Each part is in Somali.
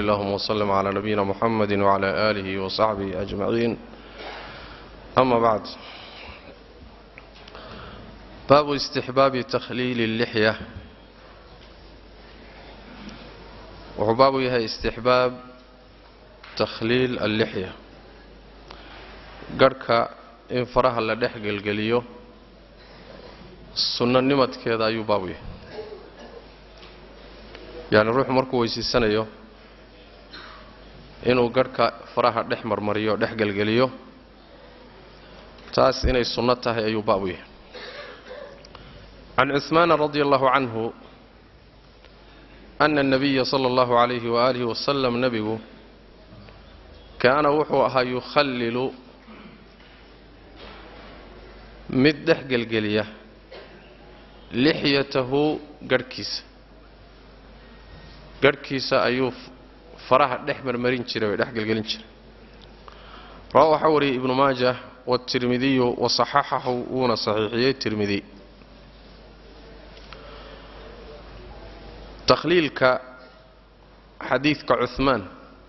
اللهم وسلم على نبينا محمد وعلى آله وصحبه أجمعين أما بعد باب استحباب تخليل اللحية وحباب يها استحباب تخليل اللحية قرك إن فرها لدح قلقليو sunno nimadkeeda ayuu baabu yahay yacni ruuxu markuu weysiisanayo inuu garhka faraha dhex marmariyo dhex gelgeliyo taas inay sunno tahay ayuu baabu yahay can cuhmaana radia allahu canhu ana الnabiya sala اllahu calayhi waaalihi wasalam nebigu kaana wuxuu ahaa yukhallilu mid dhex gelgeliya lixyatahu garhkiisa garhkiisa ayuu faraha dhex marmarin jiray oo dhex gelgelin jiray rawa waxaa wariyey ibnu maajah waatirmidiyu wasaxaxahu wuuna saxiixiyey tirmidi takhliilka xadiidka cuhmaan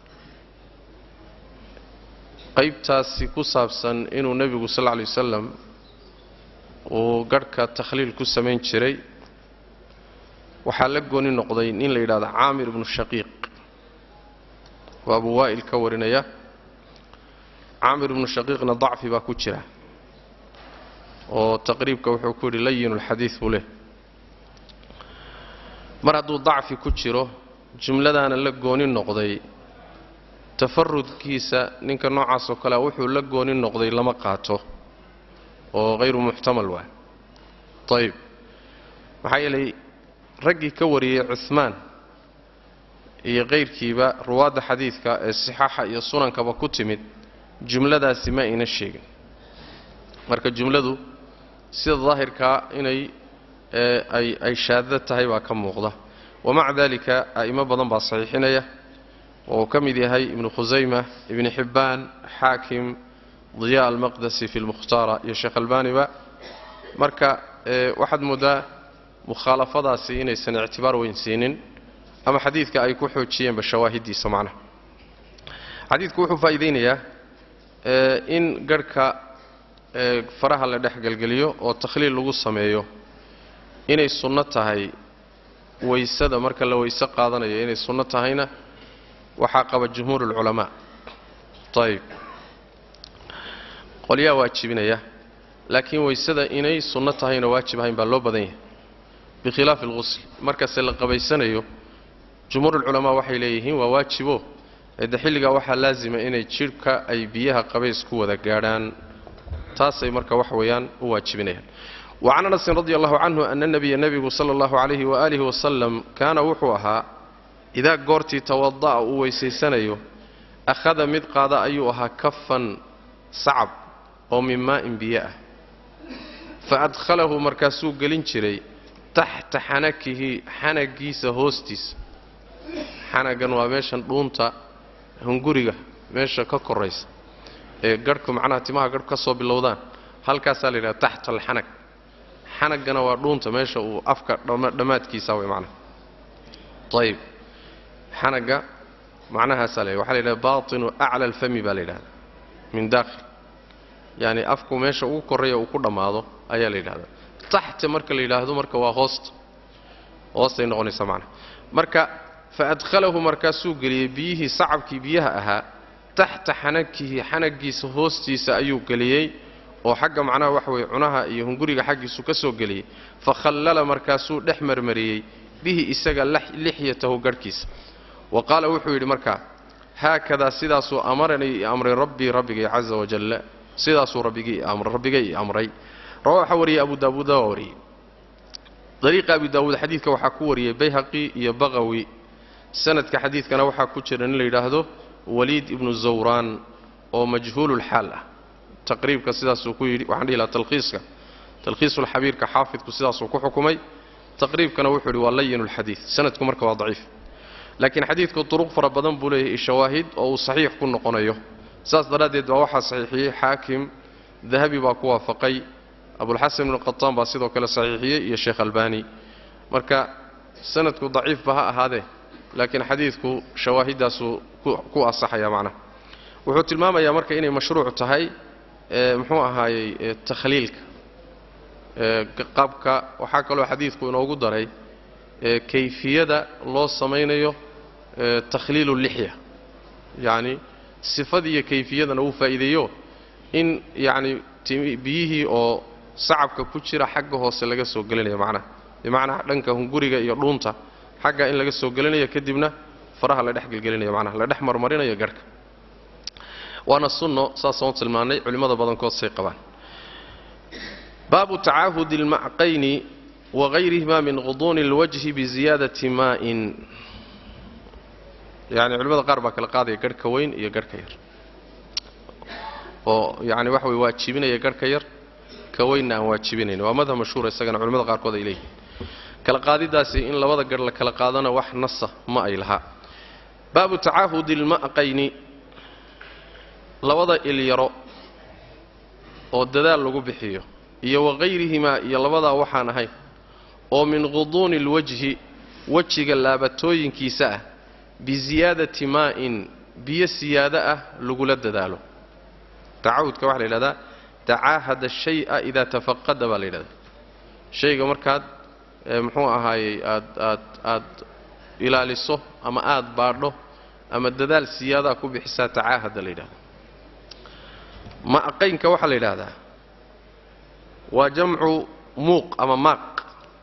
qaybtaasi ku saabsan inuu nebigu sal lla lay wasalam uu garhka takhliil ku samayn jiray waxaa la gooni noqday nin la yidhahdo caamir ibnu shaqiiq waa abu waa'il ka warinaya caamir ibnu shaqiiqna dacfi baa ku jira oo taqriibka wuxuu ku yidhi layinulxadiid buu leh mar hadduu dacfi ku jiro jumladaana la gooni noqday tafarudkiisa ninka noocaas oo kalea wuxuu la gooni noqday lama qaato oo hayru muxtamal waay ayib maxaa yeelay raggii ka wariyey cuhmaan iyo kayrkiiba ruwaadda xadiidka ee sixaaxa iyo sunankaba ku timid jumladaasi ma ayna sheegin marka jumladu sida daahirkaa inay ay ay shaadda tahay baa ka muuqda wamaca dalika a'imo badan baa saxiixinaya oo uu ka mid yahay ibnu khusayma ibni xibbaan xaakim diya almaqdasi fi lmukhtaara iyo sheekh albaaniba marka waxaad mooddaa mukhaalafadaasi inaysan ictibaar weyn siinin ama xadiidka ay ku xoojiyeenba shawaahiddiisa macnaha xadiidku wuxuu faa'iidaynayaa in garhka faraha la dhex gelgeliyo oo takhliil lagu sameeyo inay sunno tahay weysada marka la weyse qaadanayo inay sunno tahayna waxaa qaba jumhuur ulculamaa ayib qolyaa waajibinaya laakiin weysada inay sunno tahayna waajib ahayn baa loo badan yahay bikhilaafi alqusl markase la qabaysanayo jumhuurulculamaa waxay leeyihiin waa waajibo eedde xilligaa waxaa laasima inay jidhka ay biyaha qabays ku wada gaadhaan taasay marka wax weeyaan u waajibinayaan wa can anasin radi allahu canhu ana nebiya nebigu sala allahu calayhi waaalihi wasalam kaana wuxuu ahaa idaa goortii tawada'a uu weysaysanayo akhada mid qaada ayuu ahaa kafan sacab oo min maa'in biyo ah fa adkhalahu markaasuu gelin jiray taxta xanakihi xanagiisa hoostiisa xanagan waa meeshan dhuunta hunguriga meesha ka koraysa ee garhku macnaha timaha garhku ka soo bilowdaan halkaasaa la yidhaha taxta alxanag xanaggana waa dhuunta meesha uu afka dhammaadkiisa way macnaha ayib xanagga macnahaasaa la waxa la yidhaha baatinu acla alfami baa la yidhahda min daakhil yacni afku meesha ugu korreeya uu ku dhammaado ayaa la yidhahdaa taxta marka la yidhaahdo marka waa hoosta hoostay noqonaysaa macnaha marka fa adkhalahu markaasuu geliyey biyihii sacabkii biyaha ahaa taxta xanakihi xanagiisa hoostiisa ayuu geliyey oo xagga macnaha waxa weye cunaha iyo hunguriga xaggiisu ka soo geliyey fa khallala markaasuu dhex marmariyey bihi isaga lixyatahu garhkiisa wa qaala wuxuu yidhi markaa haakadaa sidaasuu amaranii i amray rabbii rabbigay caza wajalla sidaasuu rabbigay i amray rawa waxaa wariyey abu daawuuda waa wariyey dariiqa abi daawuud xadiidka waxaa ku wariyey bayhaqi iyo baqawi sanadka xadiidkana waxaa ku jira nin la yidhaahdo waliid ibnu zawraan oo majhuululxaal ah taqriibka sidaasuu ku yidhi waxaan dhihi lahaa talkhiiska talkhiisulxabiirka xaafidku sidaasuu ku xukumay taqriibkana wuxuu yidhi waa layinulxadiid sanadku marka waa daciif laakiin xadiidku duruq fara badan buu leeyahay shawaahid oo uu saxiix ku noqonayo saas daraaddeed baa waxaa saxiixiyey xaakim dahabi baa ku waafaqay abulxasan ibnu qataan baa sidoo kale saxiixiyey iyo sheekh albaani marka sanadku daciifba ha ahaadee laakiin xadiidku shawaahiddaasuu ku asaxaya macnaha wuxuu tilmaamayaa marka inay mashruuc tahay muxuu ahaayey takhliilka qabka waxaa kaloo xadiidku inoogu daray kayfiyada loo samaynayo takhliilu lixya yacni sifadii iyo kayfiyadana uu faa'iideeyo in yacni biyihii oo sacabka ku jira xagga hoose laga soo gelinayo macnaha bimacnaa dhanka hunguriga iyo dhuunta xagga in laga soo gelinayo kadibna faraha la dhex gelgelinayo macnaha la dhex marmarinayo garhka waana sunno saasaan u tilmaannay culimmada badankood say qabaan baabu tacaahudi almacqayni wagayrihima min quduuni اlwajhi biziyaadati maa'in yani culimmada qaar baa kala qaadaya garhka weyn iyo garhka yar oo yani waxa way waajibinaya garhka yar ka weynna aan waajibinayn waa madhab mashhuura isagana culimmada qaarkood ay leeyihin kala qaadidaasi in labada garh la kala qaadana wax nasa ma ay lahaa baabu tacaahudi alma'qayni labada ilyaro oo dadaal lagu bixiyo iyo wagayrihimaa iyo labadaa waxaan ahayn oo min quduuni alwajhi wejiga laabatooyinkiisa ah biziyaadati maa'in biyo siyaado ah lagula dadaalo tacahudka waxaa la yidhahdaa tacaahada shay'a idaa tafaqada baa la yidhahdaa shayga markaad muxuu ahaayey aad aad aad ilaaliso ama aad baadho ama dadaal siyaadaa ku bixisaa tacaahada la yidhahda ma'qaynka waxaa la yidhaahdaa waa jamcu muuq ama maaq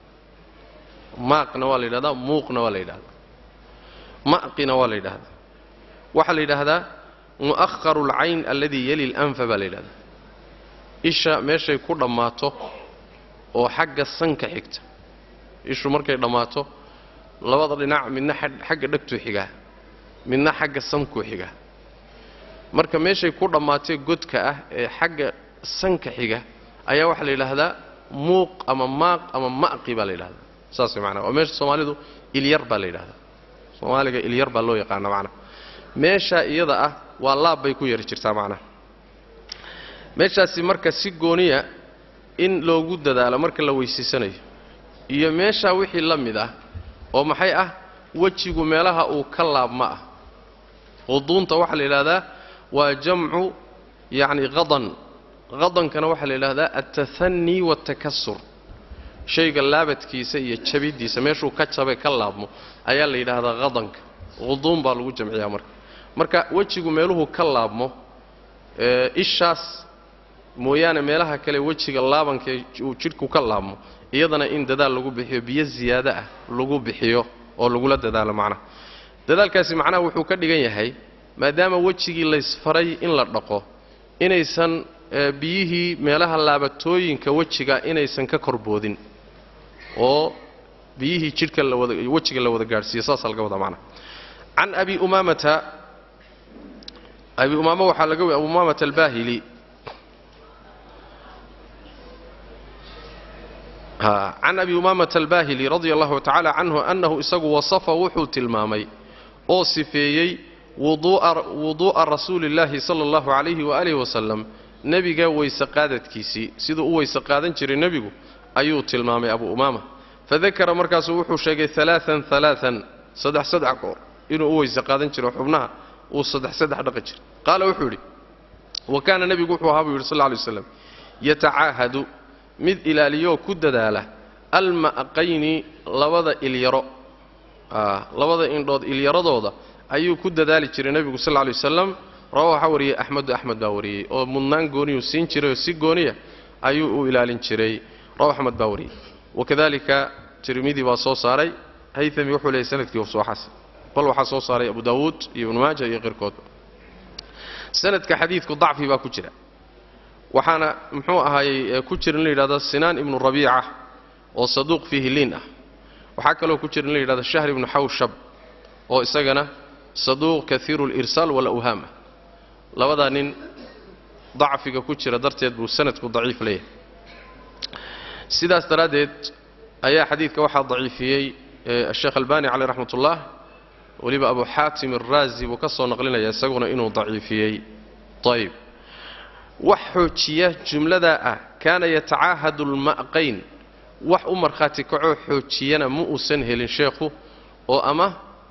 maaqna waa la yidhahdaa muuqna waa la yidhahdaa ma'qina waa la yidhahdaa waxaa la yidhaahdaa mu'aharu alcayn alladii yali lanfa baa la yidhahdaa isha meeshay ku dhammaato oo xagga sanka xigta ishu markay dhammaato labada dhinac midna xagga dhegtuu xigaa midna xagga sankuu xigaa marka meeshay ku dhammaatee godka ah ee xagga sanka xiga ayaa waxaa la yidhaahdaa muuq ama maaq ama ma'qi baa la yidhahdaa saas way macnaa waa meesha soomaalidu ilyar baa la yidhahdaa soomaaliga ilyar baa loo yaqaana macnaha meeshaa iyada ah waa laab bay ku yari jirtaa macnaha meeshaasi marka si gooniya in loogu dadaalo marka la weysiisanayo iyo meeshaa wixii la mid ah oo maxay ah wejigu meelaha uu ka laabma ah quduunta waxaa la yidhahdaa waa jamcu yacni qadan qadankana waxaa la yidhahdaa altahanii waatakasur shayga laabadkiisa iyo jabiddiisa meeshuu ka jabay ka laabmo ayaa la yidhaahdaa qadanka quduun baa lagu jamciyaa marka marka wejigu meeluhu ka laabmo ishaas mooyaane meelaha kale wejiga laabanka uu jidhku ka laabmo iyadana in dadaal lagu bixiyo biyo ziyaado ah lagu bixiyo oo lagula dadaalo macnaha dadaalkaasi macnaha wuxuu ka dhigan yahay maadaama wejigii laysfaray in la dhaqo inaysan biyihii meelaha laabatooyinka wejiga inaysan ka korboodin oo biyihii jidhka lawada wejiga la wada gaadhsiiyo saasaa laga wadaa macnaha can abi umaamata abi umaama waxaa laga abu umaamata albaahili can abi umaamata albaahili radia allahu tacaala canhu annahu isagu wasafa wuxuu tilmaamay oo sifeeyey wuduu'a rasuuli illaahi sala allahu calayhi waaalih wasalam nebiga weyse qaadadkiisii siduu u weyse qaadan jiray nebigu ayuu tilmaamay abu umaama fadakara markaasuu wuxuu sheegay alaaan alaaan saddex saddex goor inuu u weyse qaadan jiro xubnaha uu saddex saddex dhaqi jiray qaala wuxuu yidhi wa kaana nebigu wuxuu ahaa buu yidhi sal lla lay waslam yatacaahadu mid ilaaliyoo ku dadaala alma'qayni labada ilyaro labada indhood ilyaradooda ayuu ku dadaali jiray nebigu sal lla lay wasalam rawa waxaa wariyey axmedu axmed baa wariyey oo mudnaan gooniyuu siin jiray oo si gooniya ayuu u ilaalin jiray rawa axmed baa wariyey wakadalika tirmidi baa soo saaray hayami wuxuu leeyay sanadkii soo xasan bal waxaa soo saaray abu daawuud iyo ibnu maaja iyo qeyrkoodba sanadka xadiidku dacfi baa ku jira waxaana muxuu ahaayey ku jira in la yidhahdo sinaan ibnu rabiica oo saduuq fiihi liin ah waxaa kaloo ku jira in la yidhahdo shahr ibnu xawshab oo isagana saduuq kaiiru lirsaal walawhaam ah labadaa nin dacfiga ku jira darteed buu sanadku daciif leeyahay sidaas daraaddeed ayaa xadiidka waxaa daciifiyey asheekh albani caleyh raxmat ullah weliba abu xaatim araazi buu ka soo naqlinaya isaguna inuu daciifiyey ayb wax xoojiya jumladaa ah kaana yatacaahadu lma'qayn wax u markhaati kacoo xoojiyana ma uusan helin sheekhu oo ama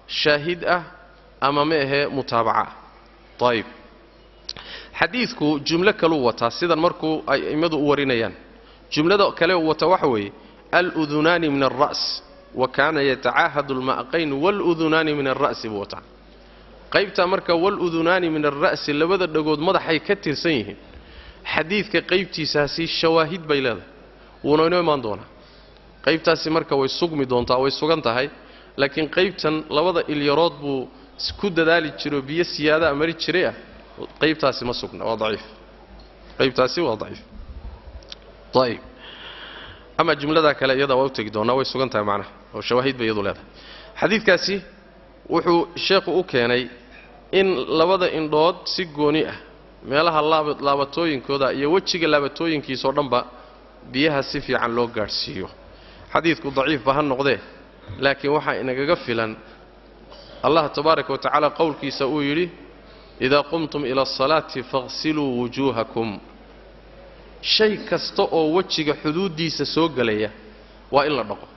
shaahid ah ama ma ahee mutaabaca ah ayib xadiidku jumlo kaluu wataa sidan markuu ay a'immadu u warinayaan jumlada kale uu wata waxa weeye aludunaani min alra's wa kaana yatacaahadu alma'qayn waludunaani min alra'si buu wataa qaybtaa marka waludunaani min alra'si labada dhagood madaxay ka tirsan yihiin xadiidka qaybtiisaasi shawaahid bay leedahay wuuna inoo imaan doonaa qaybtaasi marka way sugmi doontaa way sugan tahay laakiin qaybtan labada ilyarood buu ku dadaali jiro biyo siyaadaa mari jiray ah qaybtaasi ma sugna waa daciif qaybtaasi waa daciif ayib ama jumlada kale iyada waa u tegi doonaa way sugan tahay macnaha oo shawaahid bay iyadu leedahay xadiidkaasi wuxuu sheekhu u keenay in labada indhood si gooni ah meelaha laabatooyinkooda iyo wejiga laabatooyinkiisao dhanba biyaha si fiican loo gaadhsiiyo xadiidku daciifba ha noqdee laakiin waxaa inagaga filan allah tabaaraka wa tacaala qowlkiisa uu yidhi idaa qumtum ila asalaati faghsiluu wujuuhakum shay kasta oo wejiga xuduuddiisa soo gelaya waa in la dhaqo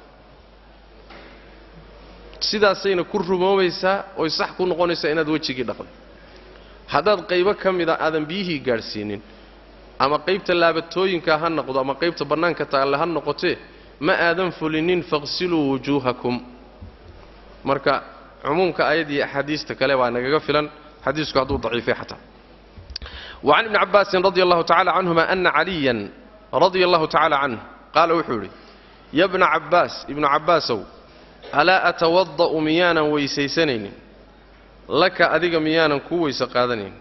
sidaasayna ku rumoobaysaa oy sax ku noqonaysaa inaad wejigii dhaqdo haddaad qaybo ka mida aadan biyihii gaadhsiinin ama qaybta laabatooyinka ha noqdo ama qaybta bannaanka taalle ha noqotee ma aadan fulinin faqsiluu wujuuhakum marka cumuumka ayad iyo axaadiista kale baa nagaga filan xadiisku hadduu daciifay xataa wacan ibni cabbaasin radi allahu tacala canhuma ana caliyan radia allahu tacala canh qaala wuxuu yidhi ya bna cabbaas ibnu cabbaasow alaa atawada'u miyaanan weysaysanaynin laka adiga miyaanan kuu weyse qaadanayn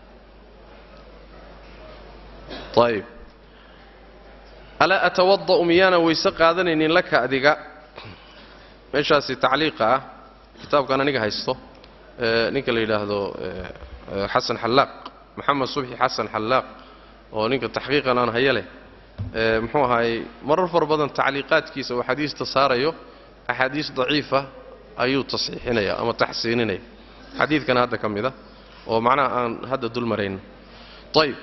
ayib alaa atawada'u miyaanan weyse qaadanaynin laka adiga meeshaasi tacliiqa ah kitaabkan aniga haysto ninka la yidhaahdo xasan xallaaq maxamed subxi xasan xallaaq oo ninka taxqiiqan aan haya leh muxuu ahaayey marar fara badan tacliiqaadkiisa uu xadiista saarayo axaadiis daciifa ayuu tasxiixinaya ama taxsiininaya xadiidkana hadda ka mid a oo macnaha aan hadda dul marayno ayib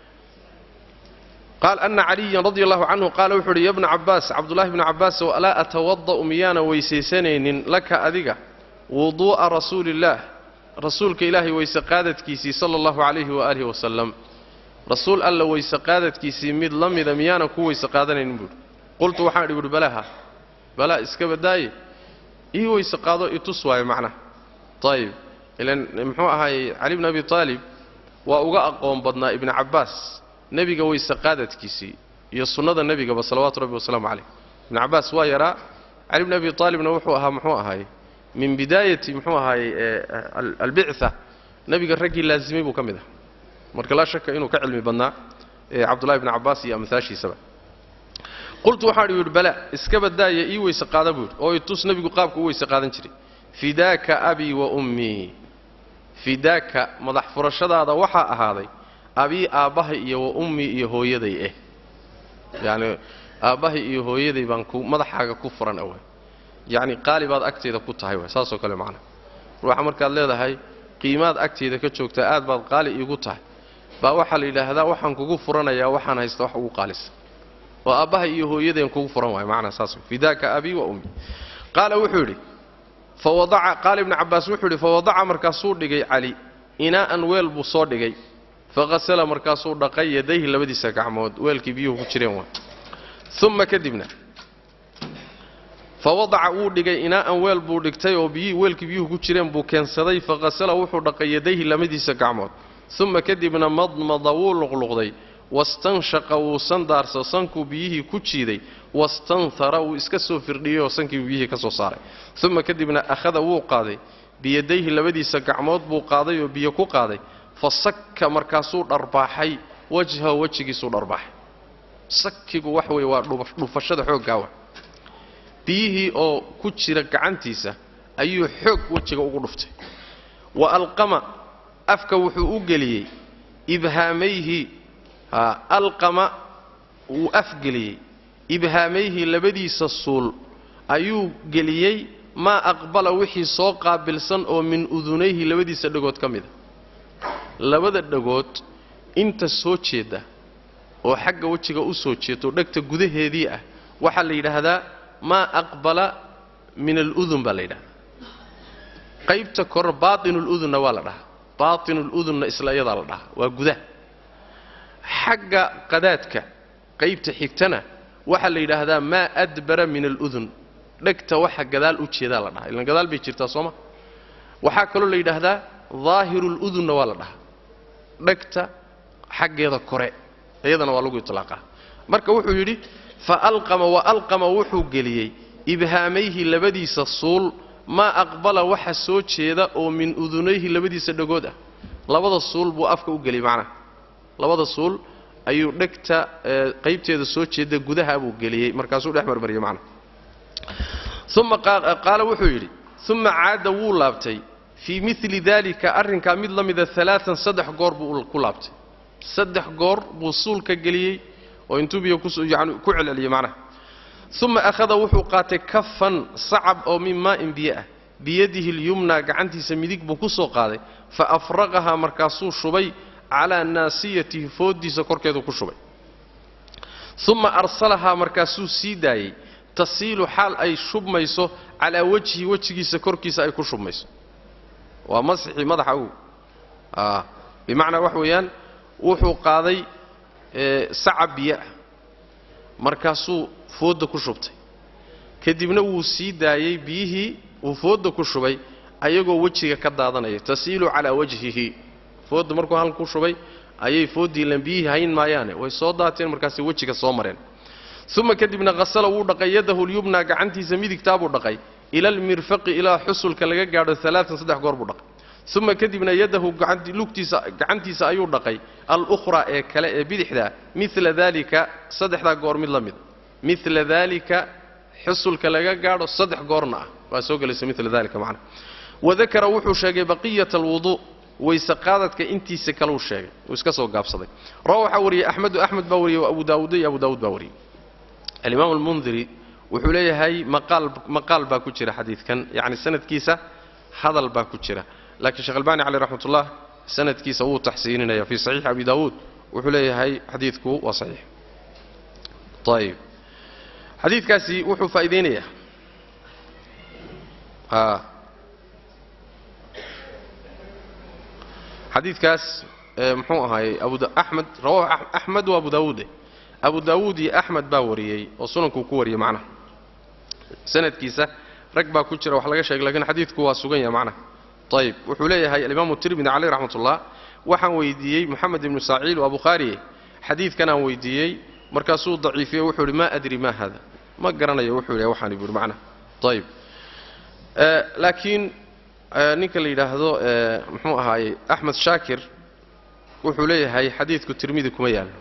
qaal ana caliyan radi allahu canhu qaala wuxu uhi ya bna cabbaas cabdullahi bnu cabaasow alaa atawada'u miyaana weysaysanaynin laka adiga wuduu'a rasuuliillaah rasuulka ilaahay weyse qaadadkiisii sala allahu calayhi waaalihi wasalam rasuul alla weyse qaadadkiisii mid la mida miyaanan ku weyse qaadanaynin buuhi qultu waxaan idhi buuhi balaaha balaa iska badaaye ii weyse qaado i tus waayo macnaha ayib ilan muxuu ahaayey cali bni abi taalib waa uga aqoon badnaa ibni cabbaas nebiga weyse qaadadkiisii iyo sunnada nebigaba salawaatu rabbi wasalaamu calayh ibni cabbaas waa yaraa cali bni abi taalibna wuxuu ahaa muxuu ahaayey min bidaayati muxuu ahaayey albictha nebiga raggii laazimay buu ka mid ah marka laa shaka inuu ka cilmi badnaa cabdullahi bni cabbaas iyo amhaashiisaba qultu waxaan idhi bala iska badaaya ii weyse qaada buu yidhi oo itus nebigu qaabka u weyse qaadan jiray fidaaka abii wa ummii fidaaka madax furashadaada waxaa ahaaday abii aabbahay iyo wa ummii iyo hooyaday eh yacni aabbahay iyo hooyaday baan ku madaxaaga ku furan away yacni qaali baad agtayda ku tahay waay saasoo kale macnaha ruuxa markaad leedahay qiimaad agtayda ka joogtaa aad baad qaali iigu tahay baa waxaa la yidhaahdaa waxaan kugu furanayaa waxaan haysta wax ugu qaalisa oo aabbahay iyo hooyadeen kugu furan waay macnaha saas fidaaka abii wa ummi qaala wuxuu yidhi fawadaca qaala ibnu cabbaas wuxuu yidhi fawadaca markaasuu dhigay cali inaa'an weel buu soo dhigay faqasala markaasuu dhaqay yadayhi labadiisa gacmood weelkii biyuhu ku jireen waay uma kadibna fawadaca wuu dhigay inaa'an weel buu dhigtay oo biyi weelkii biyuhu ku jireen buu keensaday faqasala wuxuu dhaqay yadayhi labadiisa gacmood uma kadibna madmada wuu luqluqday wastanshaqa wuu sandaarsa sankuu biyihii ku jiiday wastanhara wuu iska soo firdhiyey oo sankiibu biyihii ka soo saaray uma kadibna akhada wuu qaaday biyadayhi labadiisa gacmood buu qaaday oo biyo ku qaaday fa sakka markaasuu dharbaaxay wajhahu wejigiisuu dharbaaxay sakigu wax weeye waa dhufashada xooggaawa biyihii oo ku jira gacantiisa ayuu xoog wejiga ugu dhuftay wa alqama afka wuxuu u geliyey ibhaamayhi alqama wuu afgeliyey ibhaamayhi labadiisa suul ayuu geliyey maa aqbala wixii soo qaabilsan oo min udunayhi labadiisa dhagood ka mida labada dhagood inta soo jeeda oo xagga wejiga u soo jeedo dhegta gudaheedii ah waxaa la yidhaahdaa maa aqbala min aludun baa la yidhahdaa qaybta kore baatinuludunna waa la dhahaa baatinuludunna isla iyadaa la dhahaa waa gudaha xagga qadaadka qaybta xigtana waxaa la yidhaahdaa maa adbara min aludun dhegta waxa gadaal u jeedaa la dhahaa ilan gadaal bay jirtaa sooma waxaa kaloo la yidhaahdaa daahiruludunna waa la dhahaa dhegta xaggeeda kore iyadana waa lagu itlaaqaa marka wuxuu yidhi fa alqama wa alqama wuxuu geliyey ibhaamayhi labadiisa suul maa aqbala waxa soo jeeda oo min udunayhi labadiisa dhagood ah labada suul buu afka u geliyey macnaha labada suul ayuu dhegta qaybteeda soo jeeda gudaha buu geliyey markaasuu dhex marmariyey macnaha uma qaala wuxuu yidhi uma caada wuu laabtay fii mili dalika arrinkaa mid la mida alaaan saddex goor buu ku laabtay saddex goor buu suulka geliyey oo intuu biyo yani ku celceliyey macnaha uma akhada wuxuu qaatay kafan sacab oo min maa'in biyo ah biyadihi lyumna gacantiisa midig buu ku soo qaaday fa afraqahaa markaasuu shubay calaa naasiyatihi fooddiisa korkeedu ku shubay uma arsalahaa markaasuu sii daayey tasiilu xaal ay shubmayso calaa wejhi wejigiisa korkiisa ay ku shubmayso waa masixii madaxa u bimacnaa wax weeyaan wuxuu qaaday sacab biyo ah markaasuu foodda ku shubtay kadibna wuu sii daayey biyihii uu foodda ku shubay ayagoo wejiga ka daadanaya tasiilu calaa wajhihi foodda markuu halka ku shubay ayay fooddii lan biyihii hayn maayaane way soo daateen markaasay wejiga soo mareen uma kadibna hasala wuu dhaqay yadahu lyubna gacantiisa midigtaabuu dhaqay ila almirfaqi ilaa xusulka laga gaadho alaaan saddex goor buu dhaqay uma kadibna yadahu lugtiisa gacantiisa ayuu dhaqay alukhraa ee kale ee bidixdaa mila dalika saddexdaa goor mid la mida mila dalika xusulka laga gaadho saddex goorna ah waa soo gelaysa mila dalika macna wadakara wuxuu sheegay baqiyata alwuduu wayse qaadadka intiisa kaleu sheegay uu iska soo gaabsaday rawa waxaa wariyey axmedu axmed baa wariyey abu daawuud iyo abu daawuud baa wariyey alimaam almundiri wuxuu leeyahay maqaal maqaal baa ku jira xadiidkan yacni sanadkiisa hadal baa ku jira laakiin sheekh albani caleyh raxmat ullah sanadkiisa wuu taxsiininaya fii saxiixi abi daawuud wuxuu leeyahay xadiidku waa saxiix ayib xadiidkaasi wuxuu faa'iideynayaa a xadiidkaas muxuu ahaayey abuaxmed rawahu axmed wa abu daawuude abu daawuud iyo axmed baa wariyey oo sunankuu ku wariyey macnaha sanadkiisa rag baa ku jira wax laga sheegay lakiin xadiidku waa sugan yahay macnaha ayib wuxuu leeyahay alimaamu tirmidi caleyh raxmat ullah waxaan weydiiyey moxamed ibnu saaciil waa bukhaariye xadiidkanaan weydiiyey markaasuu daciifiyey wuxuu ihi maa adri ma hada ma garanayo wuxuu yidhi waxaani buuhi macnaha ayib laakiin ninka la yidhaahdo muxuu ahaayey axmed shaakir wuxuu leeyahay xadiidku tirmidi kuma yaallo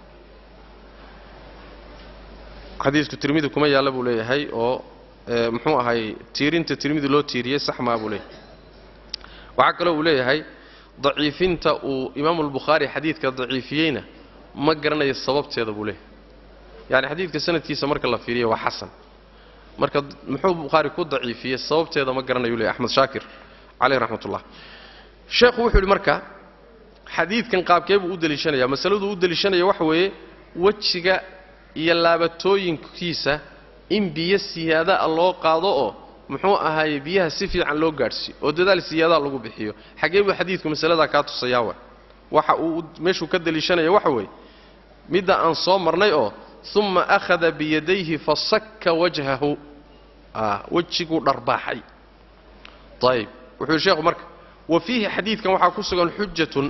xadiidku tirmidi kuma yaalla buu leeyahay oo muxuu ahaayey tiirinta tirmidi loo tiiriyey sax maa buu leeyahay waxaa kaloo uu leeyahay daciifinta uu imaamu albukhaari xadiidka daciifiyeyna ma garanayo sababteeda buu leeyahay yacni xadiidka sanadkiisa marka la fiiriya waa xasan marka muxuu bukhaari ku daciifiyey sababteeda ma garanayu leeyahy axmed shaakir caleyh raxmat ullah sheekhu wuxuu yidhi marka xadiidkan qaabkee buu u deliishanaya masaladuu u deliishanaya waxa weeye wejiga iyo laabatooyinkiisa in biyo siyaadaa loo qaado oo muxuu ahaaye biyaha si fiican loo gaadhsiiyo oo dadaal siyaadaa lagu bixiyo xaggee buu xadiidku masaladaa kaa tusayaa wa waxa uu meeshuu ka deliishanaya waxa weeye midda aan soo marnay oo uma akhada biyadayhi fasakka wajhahu wejiguu dharbaaxay ayib wuxuu yidhi sheekhu marka wa fiihi xadiidkan waxaa ku sugan xujatun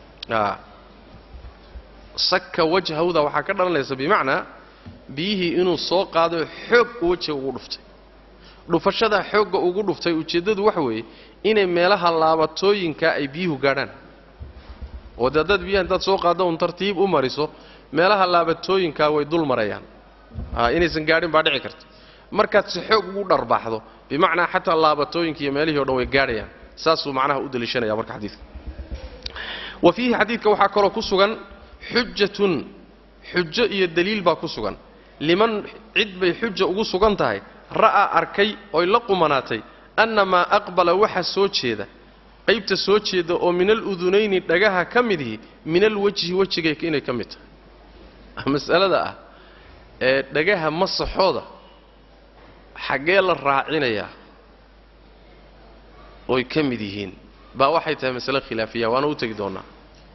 sakka wajhawda waxaa ka dhalanaysa bimacnaa biyihii inuu soo qaado xoog wejiga ugu dhuftay dhufashadaa xoogga ugu dhuftay ujeeddadu waxa weeye inay meelaha laabatooyinka ay biyuhu gaadhaan oo dee haddaad biyaha intaad soo qaaddo un tartiib u mariso meelaha laabatooyinkaa way dul marayaan inaysan gaadhin baa dhici karta markaad si xoog ugu dharbaaxdo bimacnaa xataa laabatooyinka iyo meelihii o dhan way gaadhayaan saasuu macnaha u deliishanaya marka xadiidka wa fiihi xadiidka waxaa kaloo ku sugan xujatun xujo iyo daliil baa ku sugan liman cid bay xuja ugu sugan tahay ra'aa arkay oy la qumanaatay annamaa aqbala waxa soo jeeda qaybta soo jeeda oo min aludunayni dhagaha ka midihi min alwejhi wejigay inay ka mid tahay masalada ah ee dhagaha masaxooda xaggee la raacinayaa oy ka mid yihiin baa waxay tahay masale khilaafiya waana u tegi doonnaa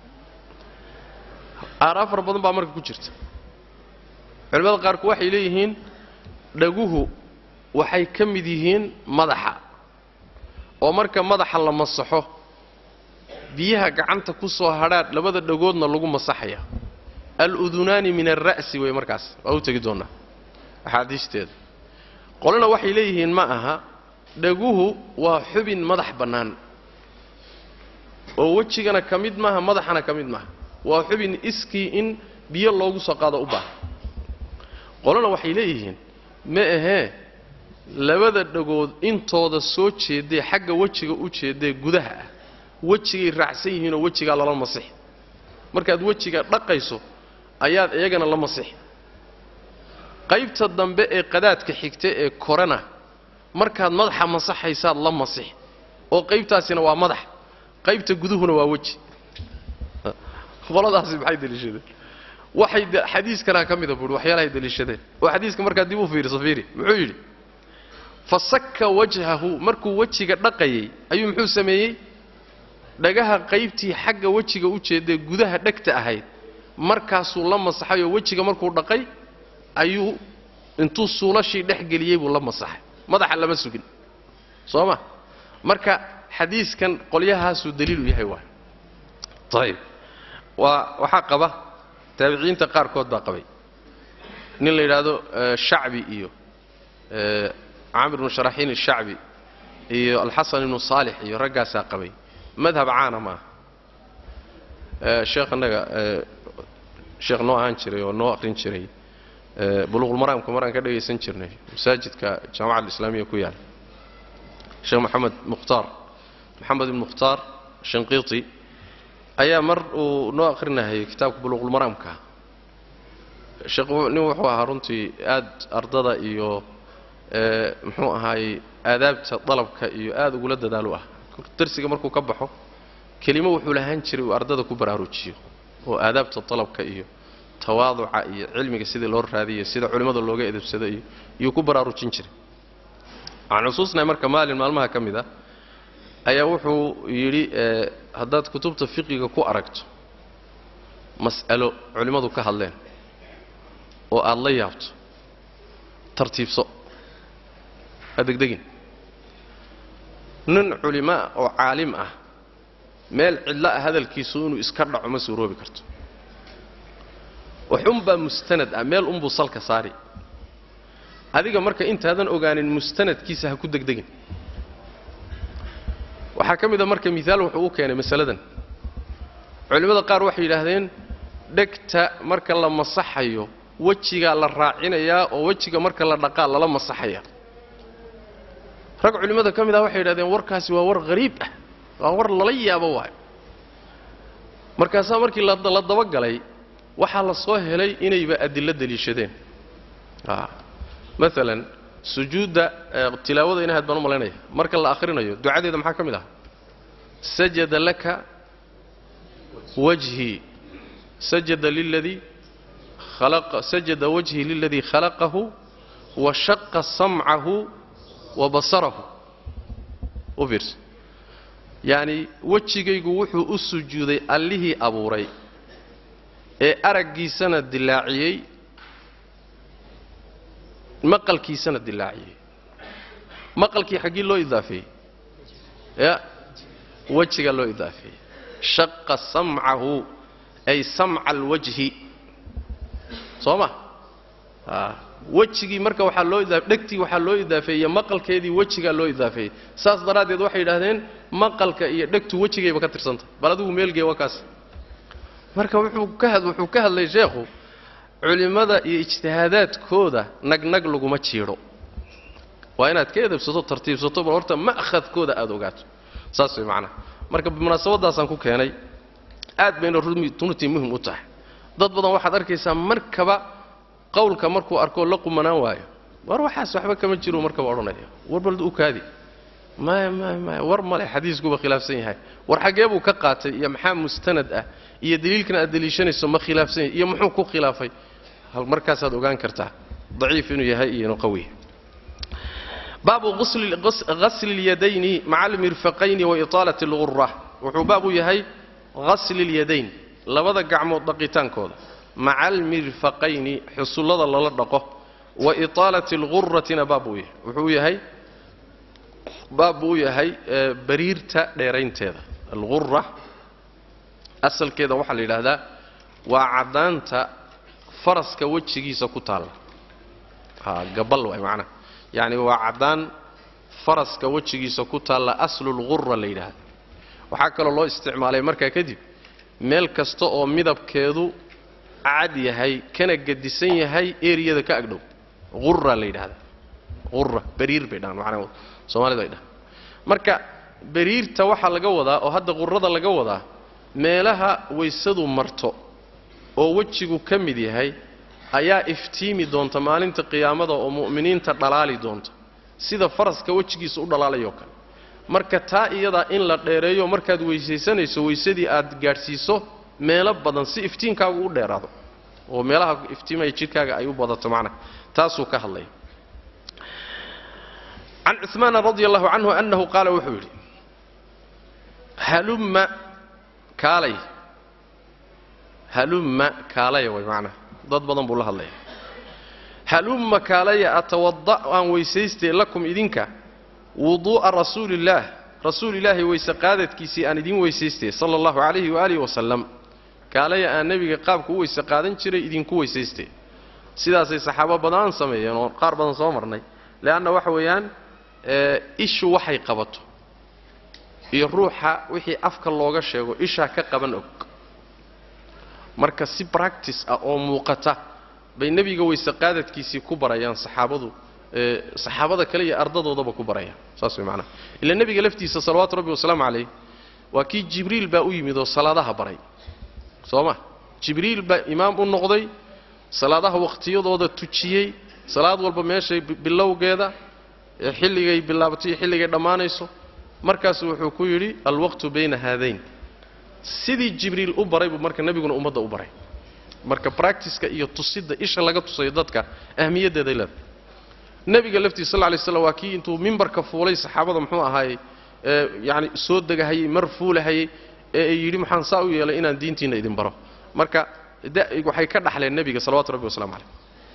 aaraa fara badan baa marka ku jirta culimmada qaarku waxay leeyihiin dhaguhu waxay ka mid yihiin madaxa oo marka madaxa la masaxo biyaha gacanta ku soo hadhaadh labada dhagoodna lagu masaxaya al-udunaani min alra'si wey markaas waa u tegi doonnaa axaadiisteeda qolena waxay leeyihiin ma aha dhaguhu waa xubin madax bannaan oo wejigana ka mid maaha madaxana ka mid maaha waa xubin iskii in biyo loogu soo qaado u baahan qolena waxay leeyihiin ma ahee labada dhagood intooda soo jeedee xagga wejiga u jeedee gudaha ah wejigay raacsan yihiinoo wejigaa lala masixi markaad wejiga dhaqayso ayaad iyagana la masixi qaybta dambe ee qadaadka xigta ee korena markaad madaxa masaxaysaad la masixi oo qaybtaasina waa madax qaybta guduhuna waa weji qoladaasi maxay deliishadeen waxay xadiiskanaa ka mida buuri waxyaalahay deliishadeen oo xadiiska markaa dib u fiiriso fiiri muxuu yidhi fa sakka wajhahu markuu wejiga dhaqayay ayuu muxuu sameeyey dhagaha qaybtii xagga wejiga u jeedee gudaha dhegta ahayd markaasuu la masaxay oo wejiga markuu dhaqay ayuu intuu suulashii dhex geliyey buu la masaxay madaxa lama sugin soo ma marka xadiiskan qolyahaasuu daliilu yahay waay ayib waa waxaa qaba taabiciinta qaarkood baa qabay nin la yidhaahdo shacbi iyo camr ibnu sharaxiin ashacbi iyo alxasan ibnu saalix iyo raggaasaa qabay madhab caana maaha sheekh annaga sheekh noo ahaan jiray oo noo aqrin jiray buluuqulmaraamka maraan ka dhagaysan jirnay masaajidka jaamaca alislaamiya ku yaala sheekh moxamed mukhtaar moxamed ibn mukhtaar shanqiiti ayaa mar uu noo aqrinahayay kitaabka buluuqulmaraamka sheekh nin wuxuu ahaa runtii aad ardada iyo muxuu ahaayey aadaabta dalabka iyo aad ugula dadaalu ah darsiga markuu ka baxo kelimo wuxuu lahaan jiray uu ardada ku baraarujiyo oo aadaabta dalabka iyo tawaaduca iyo cilmiga sidii loo raadiyo sida culimmada looga edabsado iyo iyuu ku baraarujin jiray waxaan xusuusnahay marka maalin maalmaha ka mid ah ayaa wuxuu yidhi haddaad kutubta fiqiga ku aragto mas'alo culimmadu ka hadleen oo aad la yaabto tartiibso ha degdegin nin culimaa oo caalim ah meel cidlo ah hadalkiisu inuu iska dhaco ma suuroobi karto waxunbaa mustanad ah meel unbuu salka saari adiga marka intaadan ogaanin mustanadkiisa ha ku degdegin waxaa ka mid a marka miaal wuxuu u keenay masaladan culimmada qaar waxay yidhaahdeen dhegta marka la masaxayo wejigaa la raacinayaa oo wejiga marka la dhaqaa lala masaxaya rag culimmada ka mid ah waxay yidhahdeen warkaasi waa war hariib ah waa war lala yaabo waayo markaasaa markii la dabagalay waxaa la soo helay inayba adillo deliishadeen maalan sujuudda tilaawada inahayd baan u malaynaya marka la akhrinayo ducadeeda maxaa ka mid ah sajada laka wajhii sajada liladii khalaqa sajada wajhii liladii khalaqahu wa shaqa samcahu wa basarahu u fiirsa yacni wejigaygu wuxuu u sujuuday allihii abuuray ee araggiisana dilaaciyey maqalkiisana dilaaciyey maqalkii xaggii loo idaafeeyey ya wejiga loo idaafeeyey shaqa samcahu ay samca alwajhi soo ma a wejigii marka waxaa loo idaa dhegtii waxaa loo idaafeeyey maqalkeedii wejigaa loo idaafeeyey saas daraaddeed waxay yidhahdeen maqalka iyo dhegtu wejigayba ka tirsantah bal adigu meelgee waa kaas marka wuxuu ka had wuxuu ka hadlay sheekhu culimmada iyo ijtihaadaadkooda nagnag laguma jiidho waa inaad ka edabsato tartiibsato bal horta ma'khadkooda aada ogaato saas way macnaha marka munaasabadaasaan ku keenay aad bayna runtii muhim u tahay dad badan waxaad arkaysaa markaba qowlka markuu arkoo la qumanaan waayo war waxaas waxba kama jiro markaba odhanaya war bal u kaadi maya maya maya war male xadiiskuba khilaafsan yahay war xaggee buu ka qaatay iyo maxaa mustanad ah iyo daliilkan aad daliishanayso ma khilaafsan yahay iyo muxuu ku khilaafay markaasaad ogaan kartaa daciif inuu yahay iyo inuu qawiya baabu ghasli اlyadayni maca almirfaqayni wa iطaalat اlgura wuxuu baab u yahay ghasli اlyadayn labada gacmood dhaqitaankooda maca almirfaqayni xusullada lala dhaqo wa iطaalati اlguratina baab buu yahay wuxuu yahay baab buu u yahay bariirta dheeraynteeda algura asalkeeda waxaa la yidhaahdaa waa caddaanta faraska wejigiisa ku taalla ha gabal waay macnaha yacni waa caddaan faraska wejigiisa ku taalla aslulgura la yidhaahda waxaa kaloo loo isticmaalay markaa kadib meel kasta oo midabkeedu cad yahay kana gedisan yahay eriyada ka agdhow gura la yidhahda ura bariir bay dhahaan macnaha soomaalida ay dhahaan marka bariirta waxaa laga wadaa oo hadda qurada laga wadaa meelaha waysadu marto oo wejigu ka mid yahay ayaa iftiimi doonta maalinta qiyaamada oo mu'miniinta dhalaali doonta sida faraska wejigiisa u dhalaalayoo kale marka taa iyadaa in la dheereeyo markaad weysaysanayso weysadii aad gaadhsiiso meelo badan si iftiinkaagu u dheeraado oo meelaha iftiimaya jidhkaaga ay u badato macnaha taasuu ka hadlaya can cumaana radi allahu canhu annahu qaala wuxuu yidhi halumma kaalay halumma kaalaya way macnaha dad badan buu la hadlaya halumma kaalaya atawada' aan weysaystay lakum idinka wuduu'a rasuuliillaah rasuul ilaahay weyse qaadadkiisii aan idin weysaystay sala allahu calayhi waaalihi wasalam kaalaya aan nebiga qaabku u weyse qaadan jiray idinku weysaystay sidaasay saxaabo badan sameeyeen oo qaar badan soo marnay leanna waxa weeyaan ishu waxay qabato iyo ruuxa wixii afka looga sheego ishaa ka qaban og marka si bractice ah oo muuqata bay nebiga weyse qaadadkiisii ku barayaan saxaabadu saxaabada kale iyo ardadoodaba ku barayaan saas way macnaha ila nebiga laftiisa salawaatu rabbi wasalaamu calayh waa kii jibriil baa u yimid oo salaadaha baray soo ma jibriil baa imaam u noqday salaadaha wakhtiyadooda tujiyey salaad walba meeshay bilowgeeda xilligay bilaabatay iyo xilligay dhammaanayso markaasu wuxuu ku yidhi alwaqtu bayna haadayn sidii jibriil u baray buu marka nebiguna ummadda u baray marka bractiska iyo tusidda isha laga tusayo dadka ahmiyaddeeday leedahay nebiga laftiisa sal ly slam waa kii intuu mimbarka fuulay saxaabada muxuu ahaayey yani soo degahayey mar fuulahayey ee yidhi maxaan saa u yeelay inaan diintiinna idin baro marka waxay ka dhaxleen nebiga salawatu rabbi waslamu calayh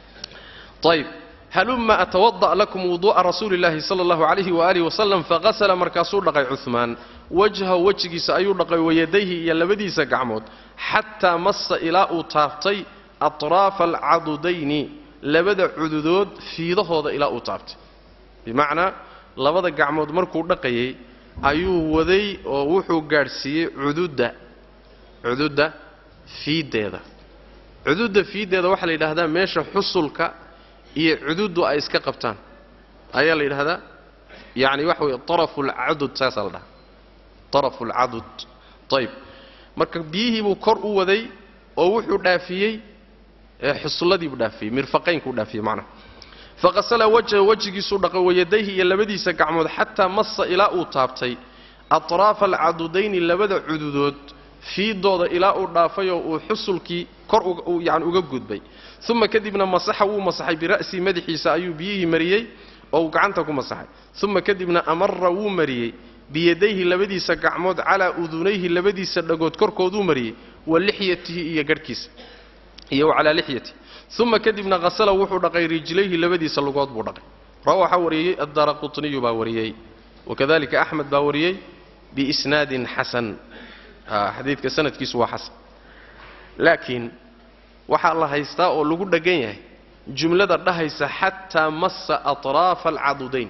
ayb halumma atawada' lakum wuduu'a rasuuli llahi sala allahu calayhi waaalihi wasalam faqasala markaasuu dhaqay cuhmaan wajhahu wejigiisa ayuu dhaqay wayadayhi iyo labadiisa gacmood xataa massa ilaa uu taabtay atraafa alcadudayni labada cududood fiidahooda ilaa uu taabtay bimacnaa labada gacmood markuu dhaqayay ayuu waday oo wuxuu gaadhsiiyey cududda cududda fiiddeeda cududda fiiddeeda waxaa la yidhaahdaa meesha xusulka iyo cududdu ay iska qabtaan ayaa la yidhahdaa yacni waxa weeye arafu alcadud saasaa la dhahaa arafu alcadud ayib marka biyihii buu kor u waday oo wuxuu dhaafiyey xusulladii buu dhaafiyey mirfaqaynkuu dhaafiyey macnaha faqasala wajha wejigiisuu dhaqay wayadayhi iyo labadiisa gacmood xataa massa ilaa uu taabtay atraafa alcadudayni labada cududood fiidooda ilaa uu dhaafayoo uu xusulkii kor yani uga gudbay uma kadibna masaxa wuu masaxay bira'sii madaxiisa ayuu biyihii mariyey oo uu gacanta ku masaxay uma kadibna amara wuu mariyey biyadayhi labadiisa gacmood calaa udunayhi labadiisa dhagood korkooduu mariyey wa lixyatihi iyo garhkiisa iyo wa calaa lixyatihi uma kadibna hasala wuxuu dhaqay rijlayhi labadiisa lugood buu dhaqay rawa waxaa wariyey addaara qutniyu baa wariyey wakadalika axmed baa wariyey biisnaadin xasan xadiidka sanadkiisu waa xasan laakiin waxaa la haystaa oo lagu dheggan yahay jumlada dhahaysa xataa massa atraafa alcadudayn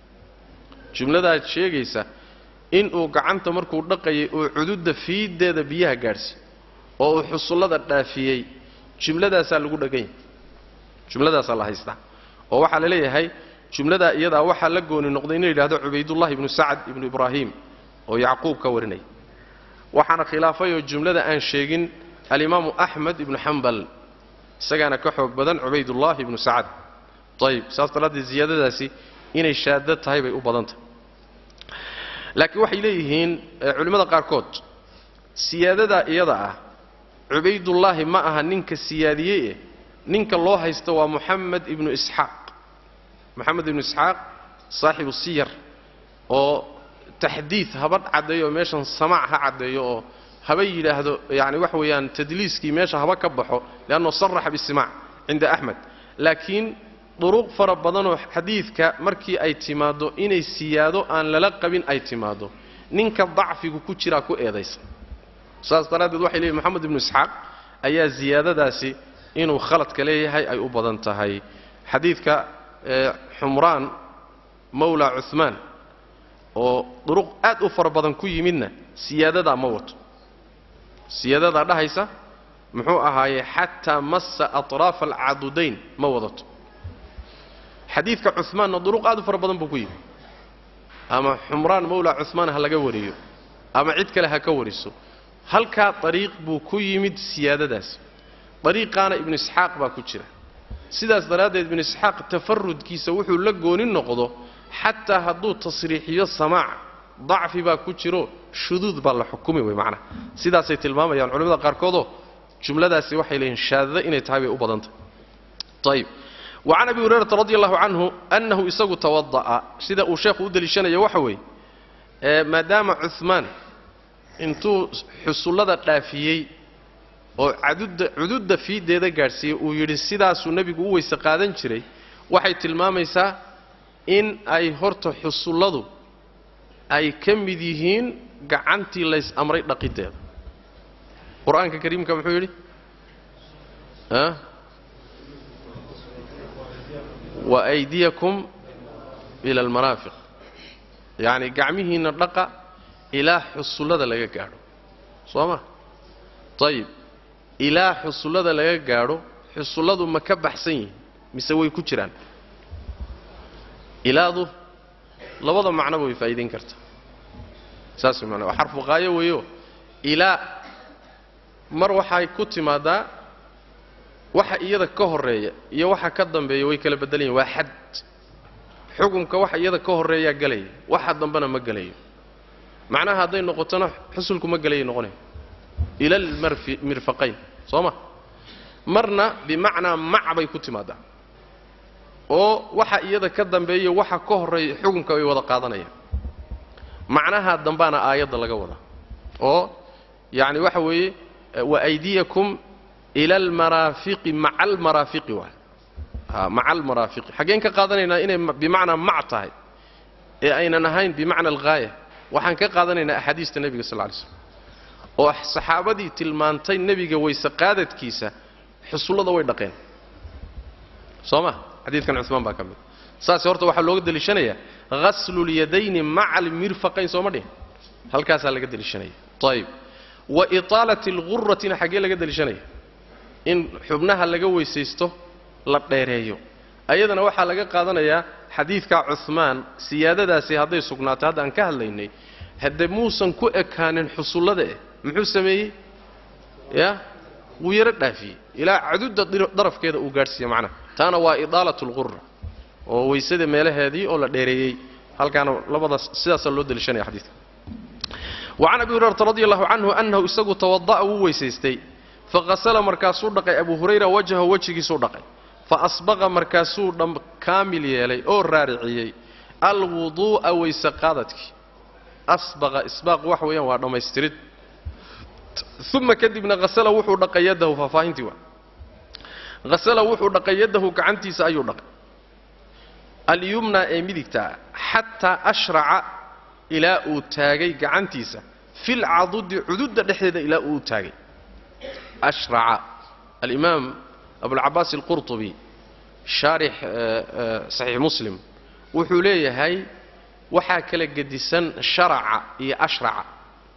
jumladaad sheegaysa inuu gacanta markuu dhaqayay oo cududda fiiddeeda biyaha gaadhsiy oo uu xusullada dhaafiyey jumladaasaa lagu dheggan yahay jumladaasaa la haystaa oo waxaa la leeyahay jumladaa iyadaa waxaa la gooni noqday inuu yidhahdo cubaydullahi ibnu sacad ibnu ibraahim oo yacquub ka warinaya waxaana khilaafayoo jumlada aan sheegin alimaamu axmed ibnu xambal isagaana ka xoog badan cubaydullaahi ibnu sacad ayib saas daraaddeed ziyaadadaasi inay shaado tahay bay u badantahay laakiin waxay leeyihiin culimmada qaarkood siyaadadaa iyada ah cubaydullaahi ma aha ninka siyaadiyey eh ninka loo haysta waa moxamed ibnu isxaaq moxamed ibnu isxaaq saaxibu siyar oo taxdiid haba caddeeyo meeshan samaac ha caddeeyo oo haba yidhaahdo yani waxa weeyaan tadliiskii meesha haba ka baxo liannahu saraxa bisimaac cinda axmed laakiin duruq fara badanoo xadiidka markii ay timaaddo inay siyaado aan lala qabin ay timaaddo ninka dacfigu ku jiraa ku eedaysan saas daraaddeed waxay leeyihin moxamed ibnu isxaaq ayaa ziyaadadaasi inuu khaladka leeyahay ay u badan tahay xadiidka xumraan mawla cuhmaan oo duruq aad u fara badan ku yimidna siyaadadaa ma wato siyaadadaa dhahaysa muxuu ahaaye xataa massa atraafa alcadudayn ma wadato xadiidka cumaanna duruq aad u fara badan buu ku yimid ama xumraan mawla cumaan ha laga wariyo ama cid kale ha ka wariso halkaa dariiq buu ku yimid siyaadadaasi dariiqaana ibnu isxaaq baa ku jira sidaas daraaddeed ibnu isxaaq tafarudkiisa wuxuu la gooni noqdo xataa hadduu tasriixiyo samaac dacfi baa ku jiro shuduud baa la xukumi wey macnaha sidaasay tilmaamayaan culimmada qaarkoodoo jumladaasi waxay leeyihin shaadada inay tahay bay u badantah ayib wa can abi hurayrata radi allahu canhu annahu isagu tawada'a sida uu sheekhu u deliishanayo waxa weeye maadaama cuhmaan intuu xusullada dhaafiyey oo cadudda cududda fiideeda gaadhsiiyey uu yidhi sidaasuu nebigu u weyse qaadan jiray waxay tilmaamaysaa in ay horta xusulladu ay ka mid yihiin gacantii lays amray dhaqiddeeda qur-aanka kariimka muxuu yidhi wa aydiyakum ila almanaafiq yacni gacmihiinna dhaqa ilaa xusullada laga gaadho soo ma ayib ilaa xusullada laga gaadho xusulladu ma ka baxsan yihiin mise way ku jiraan ilaadu labada macnoba way faa'iidayn kartaa saas way macnaa waa xarfu qaayo weeyo ilaa mar waxay ku timaadaa waxa iyada ka horreeya iyo waxa ka dambeeya way kala beddelan yihin waa xad xukunka waxa iyada ka horreeyaa gelaya waxa dambena ma gelayo macnaha hadday noqotona xusulku ma gelayay noqonaya ila almirfaqayn soo ma marna bimacnaa mac bay ku timaadaa oo waxa iyada ka dambeeya waxa ka horreeya xukunka way wada qaadanayaan macnaha dambaana aayadda laga wadaa oo yacni waxa weeye wa aydiyakum ila almaraafiqi maca almaraafiqi waay a maca almaraafiqi xaggeen ka qaadanaynaa inay bimacnaa mac tahay ee aynan ahayn bimacna alghaaya waxaan ka qaadanaynaa axaadiista nebiga sal lla lay slam oo saxaabadii tilmaantay nebiga weyse qaadadkiisa xusullada way dhaqeen soo ma xadiidkan cumaan baa ka mid saas horta waxaa looga deliishanayaa haslulyadayni maca almirfaqayn sooma dhihin halkaasaa laga deliishanaya ayib wa itaalati alguratina xaggee laga deliishanaya in xubnaha laga weysaysto la dheereeyo ayadana waxaa laga qaadanayaa xadiidka cumaan siyaadadaasi hadday sugnaatay hadda aan ka hadlaynay hadde muusan ku ekaanin xusullada eh muxuu sameeyey ya wuu yaro dhaafiyey ilaa cadudda darafkeeda uu gaadhsiiye macnaha taana waa idaalat lqura oo weysada meelaheedii oo la dheereeyey halkaana labadaas sidaasaa loo deliishanaya xadiidka wa can abi hurayrata radi allahu canhu annahu isagu tawada'a wuu weysaystay faqasala markaasuu dhaqay abu hurayra wajhahu wejigiisuu dhaqay fa asbaqa markaasuu dham kaamil yeelay oo raariciyey alwuduu'a weyse qaadadkii asbaqa isbaaq wax weeyaan waa dhammaystirid uma kadibna hasala wuxuu dhaqay yadahu faahfaahintii waa hasala wuxuu dhaqay yadahu gacantiisa ayuu dhaqay alyumna ee midigtaa xataa ashraca ilaa uu taagay gacantiisa filcadudi cududda dhexdeeda ilaa uu taagay ashraca alimaam abulcabaas alqurطubi shaarix saxiix muslim wuxuu leeyahay waxaa kala gedisan sharaca iyo ashraca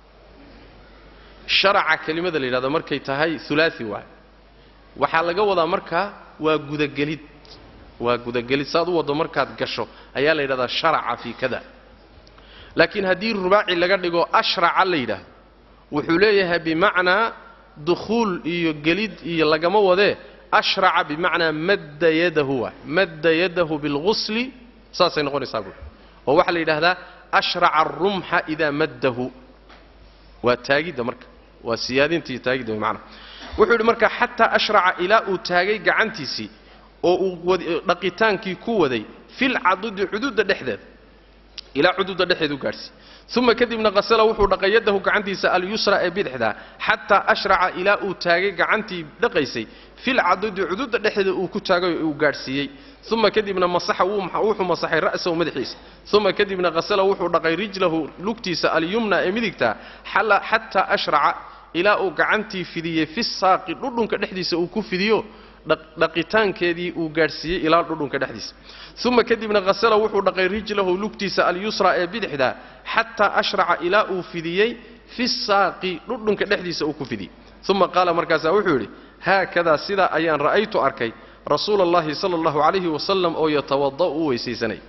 sharaca kelimada la yidhahdo markay tahay ulaai waay waxaa laga wadaa markaa waa gudagelid waa gudagelid saad u waddo markaad gasho ayaa la yidhahdaa sharaca fii kada laakiin haddii rubaaci laga dhigo ashraca la yidhaahdo wuxuu leeyahay bimacnaa dukhuul iyo gelid iyo lagama wadee ashraca bimacnaa madda yadahu waay madda yadahu bilghusli saasay noqonaysaa buui oo waxaa la yidhaahdaa ashraca arumxa idaa maddahu waa taagidda marka waa siyaadinta iyo taagidda way macnaha wuxuu yidhi marka xataa ashraca ilaa uu taagay gacantiisii oo uu dhaqitaankii ku waday filcadudi cududa dhexdeeda ilaa cududa dhexeeda u gaadhsiiy uma kadibna qasala wuxuu dhaqay yadahu gacantiisa alyusra ee bidixda xataa ashraca ilaa uu taagay gacantii dhaqaysay filcadudi cududa dhexeeda uu ku taagay oo uu gaadhsiiyey uma kadibna masaxa wuxuu masaxay ra'sahu madaxiisa uma kadibna qasala wuxuu dhaqay rijlahu lugtiisa alyumna ee midigta xataa ashraca ilaa uu gacantii fidiyey fi saaqi dhudhunka dhexdiisa uu ku fidiyo dhaqitaankeedii uu gaadhsiiyey ilaa dhudhunka dhexdiisa uma kadibna qasala wuxuu dhaqay rijlahu lugtiisa alyusra ee bidixda xataa ashraca ilaa uu fidiyey fi saaqi dhudhunka dhexdiisa uu ku fidiyey uma qaala markaasaa wuxuu yidhi haakadaa sidaa ayaan ra'aytu arkay rasuula allahi sala allahu calayhi wasalam oo yatawada'u u weysaysanay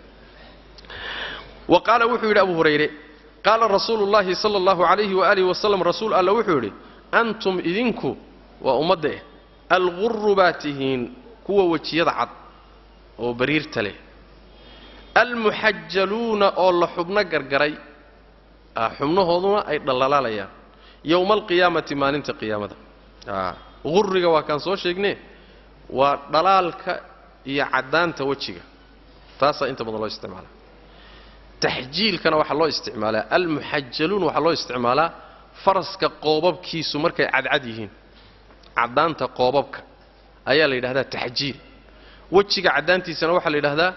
wa qaala wuxuu yidhi abu hurayre qaala rasuulu llahi sala allahu calayhi waaalih wasalam rasuul alla wuxuu yidhi antum idinku waa ummadda eh alguru baa tihiin kuwa wejiyada cad oo bariirta leh almuxajaluuna oo la xubno gargaray xubnahooduna ay dhallalaalayaan yowma alqiyaamati maalinta qiyaamada guriga waa kaan soo sheegne waa dhalaalka iyo caddaanta wejiga taasaa inta badan loo isticmaalaa taxjiilkana waxaa loo isticmaalaa almuxajaluun waxaa loo isticmaalaa faraska qoobabkiisu markay cadcad yihiin caddaanta qoobabka ayaa la yidhahdaa taxjiil wejiga caddaantiisana waxaa la yidhahdaa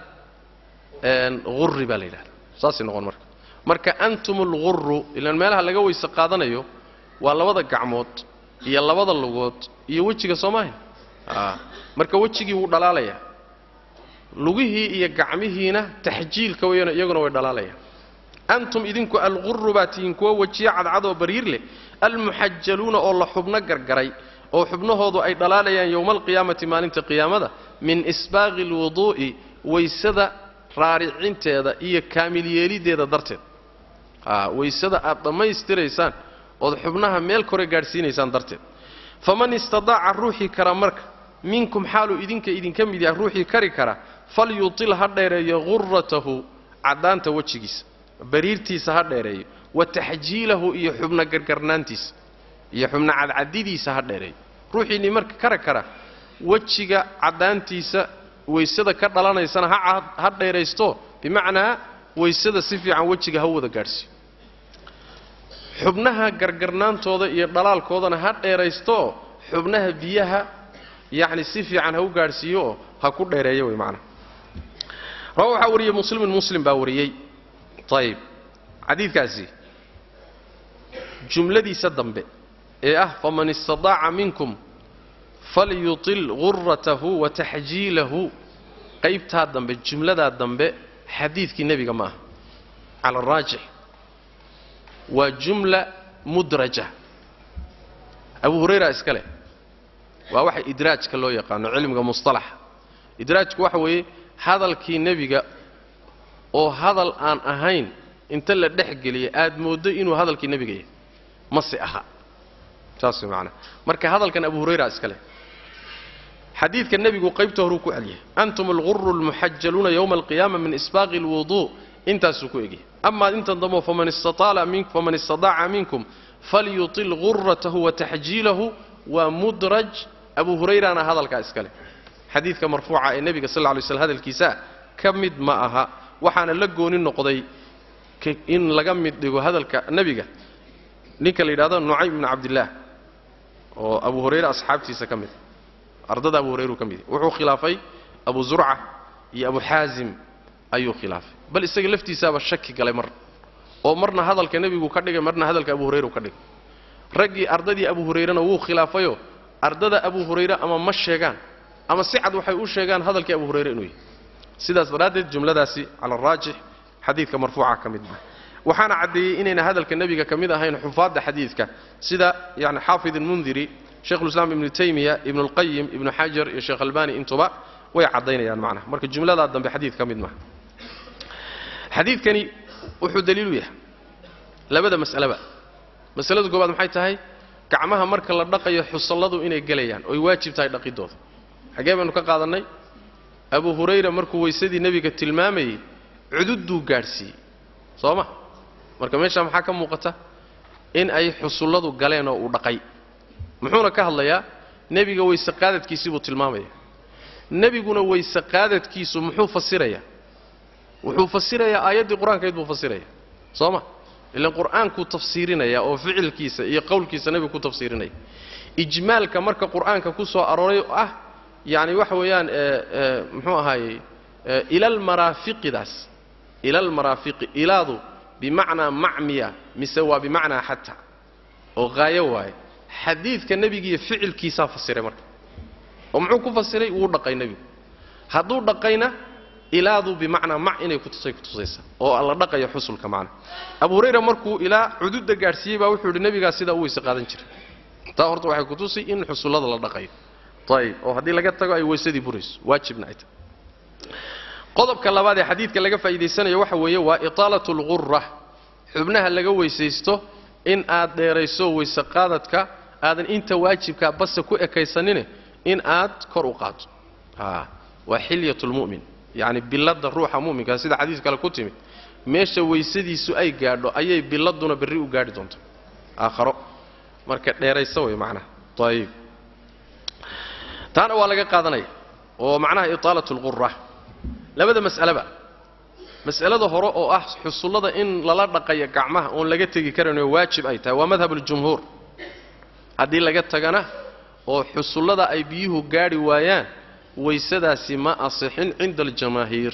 gurri baa la yidhahdaa saasay noqon marka marka antum algurru ilaan meelaha laga weyse qaadanayo waa labada gacmood iyo labada lugood iyo wejiga soomaahin marka wejigii wuu dhalaalayaa lugihii iyo gacmihiina taxjiilka weyana iyaguna way dhalaalayaan antum idinku algurru baa tihiin kuwa wejiyo cadcadoo bariir leh almuxajaluuna oo la xubno gargaray oo xubnahoodu ay dhalaalayaan yowma alqiyaamati maalinta qiyaamada min isbaaqi alwuduu'i waysada raaricinteeda iyo kaamil yeeliddeeda darteed waysada aad dhammaystiraysaan ood xubnaha meel kore gaadhsiinaysaan darteed faman istadaaca ruuxii kara marka minkum xaaluu idinka idinka mid yaha ruuxii kari kara falyutil ha dheereeyo gurratahu caddaanta wejigiisa bariirtiisa ha dheereeyo wa taxjiilahu iyo xubno gargarnaantiisa iyo xubno cadcadidiisa ha dheereeyo ruuxiinii marka kara kara wejiga caddaantiisa waysada ka dhalanaysana ha dheeraysto bimacnaa waysada si fiican wejiga ha wada gaadhsiiyo xubnaha gargarnaantooda iyo dhalaalkoodana ha dheeraysto xubnaha biyaha yacni si fiican ha u gaadhsiiyo oo ha ku dheereeyo wey macnaha rawa waxaa wariyey muslimin muslim baa wariyey ayib xadiidkaasi jumladiisa dambe ee ah faman istadaaca minkum falyutil gurratahu wa taxjiilahu qaybtaa dambe jumladaa dambe xadiidkii nebiga ma aha cala araajix waa jumla mudraja abu hurayra iska leh waa waxa idraajka loo yaqaano cilmiga mustalaxa idraajku waxa weeye hadalkii nebiga oo hadal aan ahayn inta la dhex geliya aad mooddo inuu hadalkii nebiga yahay mase aha saas way macanaha marka hadalkan abu hurayra iska leh xadiidka nebigu qaybta horuu ku celiyay antum alguru almuxajaluuna yowma alqiyaama min isbaaqi alwuduu intaasuu ku egyahay amaa intan dambo faman istadaaca minkum falyutil gurratahu wa taxjiilahu waa mudraj abu hurayrana hadalkaa iska leh xadiidka marfuuca ee nebiga sal lla lay slam hadalkiisaa ka mid ma aha waxaana la gooni noqday in laga mid dhigo hadalka nebiga ninka la yidhahdo nucaym ibnu cabdillaah oo abu hurayre asxaabtiisa ka mid ardada abu hurayru ka mid wuxuu khilaafay abu zurca iyo abu xaasim ayuu khilaafay bal isaga laftiisaaba shaki galay mar oo marna hadalka nebigu ka dhigay marna hadalka abu hurayru ka dhigay raggii ardadii abu hurayrena wuu khilaafayoo ardada abu hurayre ama ma sheegaan ama si cad waxay u sheegaan hadalkii abu hurayre inuu yahay sidaas daraaddeed jumladaasi cala araajix xadiidka marfuuca ka mid maha waxaana caddeeyey inayna hadalka nebiga ka mid ahayn xufaadda xadiidka sida yani xaafid almundiri sheikhulislaam ibnu taymiya ibnu lqayim ibnu xajar iyo sheekh albani intuba way caddaynayaan macnaha marka jumladaa dambe xadiid ka mid maha xadiidkani wuxuu daliilu yahay labada mas'aleba masalada koobaad maxay tahay gacmaha marka la dhaqayo xusalladu inay gelayaan oy waajib tahay dhaqidooda xaggee baynu ka qaadannay abu hurayra markuu weysadii nebiga tilmaamayey cududduu gaadhsiiyey soo ma marka meeshaa maxaa ka muuqata in ay xusulladu galeen oo uu dhaqay muxuuna ka hadlayaa nebiga weyse qaadadkiisii buu tilmaamaya nebiguna weyse qaadadkiisu muxuu fasirayaa wuxuu fasirayaa aayaddii qur-aankayd buu fasiraya soo ma ilan qur'aankuu tafsiirinaya oo ficilkiisa iyo qowlkiisa nebigu ku tafsiirinaya ijmaalka marka qur'aanka ku soo arooray oo ah yacni waxa weeyaan muxuu ahaayey ilalmaraafiqidaas ilalmaraafiqi ilaadu bimacnaa macmiya mise waa bimacnaa xata oo haayo waaye xadiidka nebigiiyo ficilkiisaa fasiray marka oo muxuu ku fasiray wuu dhaqay nebigu hadduu dhaqayna ilaadu bimacnaa mac inay kutusay kutusaysa oo la dhaqayo xusulka macna abu hurayra markuu ilaa cududda gaadhsiiyey baa wuxuu yidhi nebigaa sidaa u weyse qaadan jiray taa horta waxay kutusi in xusullada la dhaqayo ayib oo haddii laga tago ay weysadii burayso waajibna ay tahay qodobka labaad ee xadiidka laga faa'iidaysanayo waxa weeye waa itaalatu lghura xubnaha laga weysaysto in aad dheerayso weyse qaadadka aadan inta waajibkaa base ku ekaysanine in aad kor u qaado waa xilyat lmu'min yacni billadda ruuxa mu'minka sida xadiis kale ku timid meesha weysadiisu ay gaadho ayay billaduna berri u gaadhi doonta aakharo marka dheeraysa way macnaha ayib taana waa laga qaadanaya oo macnaha itaalat lqura labada mas'aleba mas'alada hore oo ah xusullada in lala dhaqayo gacmaha oon laga tegi karanoo waajib ay tahay waa madhab aljumhuur haddii laga tagana oo xusullada ay biyuhu gaadhi waayaan waysadaasi ma asixin cinda aljamaahiir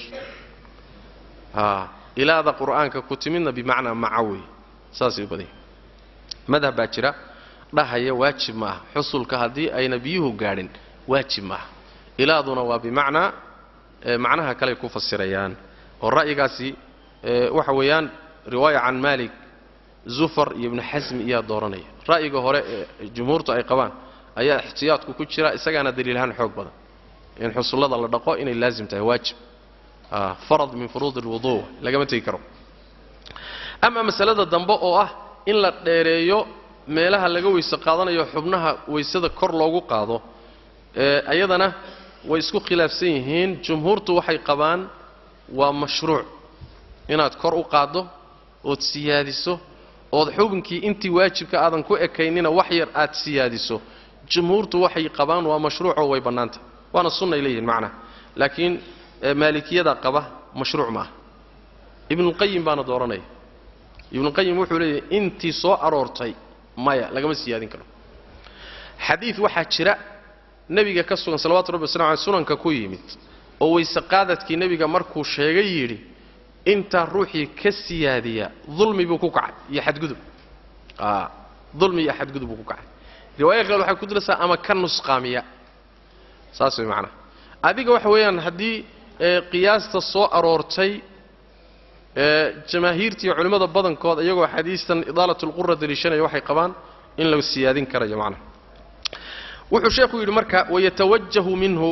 a ilaada qur'aanka ku timidna bimacnaa maca wey saasay u badan yahi madhab baa jira dhahaya waajib ma aha xusulka haddii ayna biyuhu gaadhin waajib ma aha ilaaduna waa bimacnaa macnaha kaley ku fasirayaan oo ra'yigaasi waxa weeyaan riwaaya can maalik zufar iyo ibnu xasmi iyaa dooranaya ra'yiga hore ee jumhuurtu ay qabaan ayaa ixtiyaadku ku jira isagaana daliilahaan xoog badan in xusullada la dhaqo inay laazim tahay waajib farad min furuud alwuduu lagama tegi karo ama masalada dambe oo ah in la dheereeyo meelaha laga weyse qaadanayo xubnaha weysada kor loogu qaado ayadana way isku khilaafsan yihiin jumhuurtu waxay qabaan waa mashruuc inaad kor u qaaddo ood siyaadiso ood xubinkii intii waajibka aadan ku ekaynina wax yar aad siyaadiso jumhuurtu waxay qabaan waa mashruucoo way bannaanta waana sunnay leeyihiin macnaha laakiin maalikiyada qaba mashruuc ma ah ibnuulqayim baana dooranaya ibnuulqayim wuxuu leeyahay intii soo aroortay maya lagama siyaadin karo xadiid waxaa jira nebiga ka sugan salawatu rabbi wasalam aleh sunanka ku yimid oo weyse qaadadkii nebiga markuu sheegay yidhi intaa ruuxii ka siyaadiya dulmi buu ku kacay iyo xadgudub dulmi iyo xadgudub buu ku kacay riwaaya kale waxay ku diraysaa ama ka nusqaamiya saas way macnaha adiga waxa weeyaan haddii qiyaasta soo aroortay jamaahiirta iyo culimmada badankood iyagoo xadiistan idaalat lqura daliishanaya waxay qabaan in la siyaadin karayo macnaha wuxuu sheekhu yidhi marka wayatawajahu minhu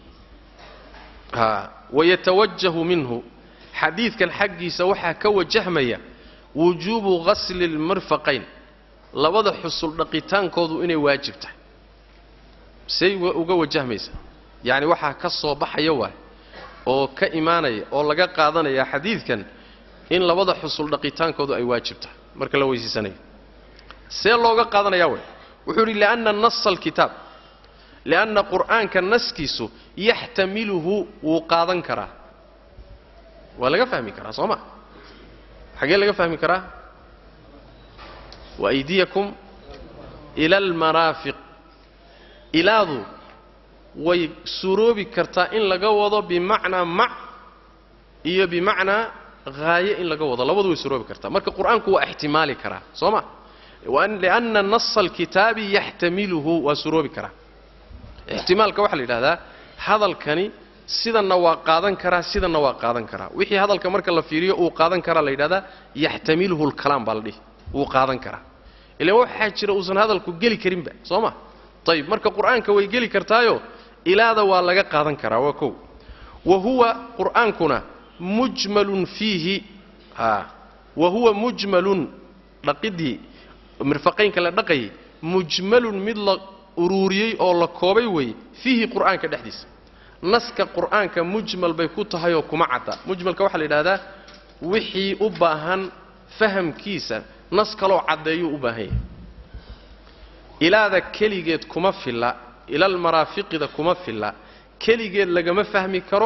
wayatawajahu minhu xadiidkan xaggiisa waxaa ka wajahmaya wujuubu ghasli lmirfaqayn labada xusul dhaqitaankoodu inay waajib tahay say uga wajahmaysa yacni waxaa ka soo baxaya waay oo ka imaanaya oo laga qaadanaya xadiidkan in labada xusul dhaqitaankoodu ay waajib tahay marka la weysiisanayo see looga qaadanaya way wuxuu yidhi lianna nasa alkitaab lianna qur'aanka naskiisu yaxtamiluhu wuu qaadan karaa waa laga fahmi karaa soo ma xagee laga fahmi karaa waaydiyakum ila almaraafiq ilaadu way suroobi kartaa in laga wado bimacnaa mac iyo bimacnaa haaye in laga wado labadu way suroobi kartaa marka qur'aanku waa ixtimaali karaa soo ma lianna nasa alkitaabi yaxtamiluhu waa suroobi karaa ixtimaalka waxaa la yidhahdaa hadalkani sidanna waa qaadan karaa sidanna waa qaadan karaa wixii hadalka marka la fiiriyo uu qaadan karaa la yidhahdaa yaxtamiluhu lkalaam baa la dhihi wuu qaadan karaa ilaan waxaa jira uusan hadalku geli karinba soo ma ayib marka qur'aanka way geli kartaayo ilaada waa laga qaadan karaa waa kow wa huwa qur'aankuna mujmalun fiihi wa huwa mujmalun dhaqidii mirfaqaynka la dhaqayay mujmalun mid la uruuriyey oo la koobay weeye fiihi qur'aanka dhexdiisa naska qur'aanka mujmal bay ku tahay oo kuma cadda mujmalka waxaa la yidhahdaa wixii u baahan fahamkiisa nas kaloo caddeeyuu u baahan yahay ilaada keligeed kuma filla ilal maraafiqida kuma filla keligeed lagama fahmi karo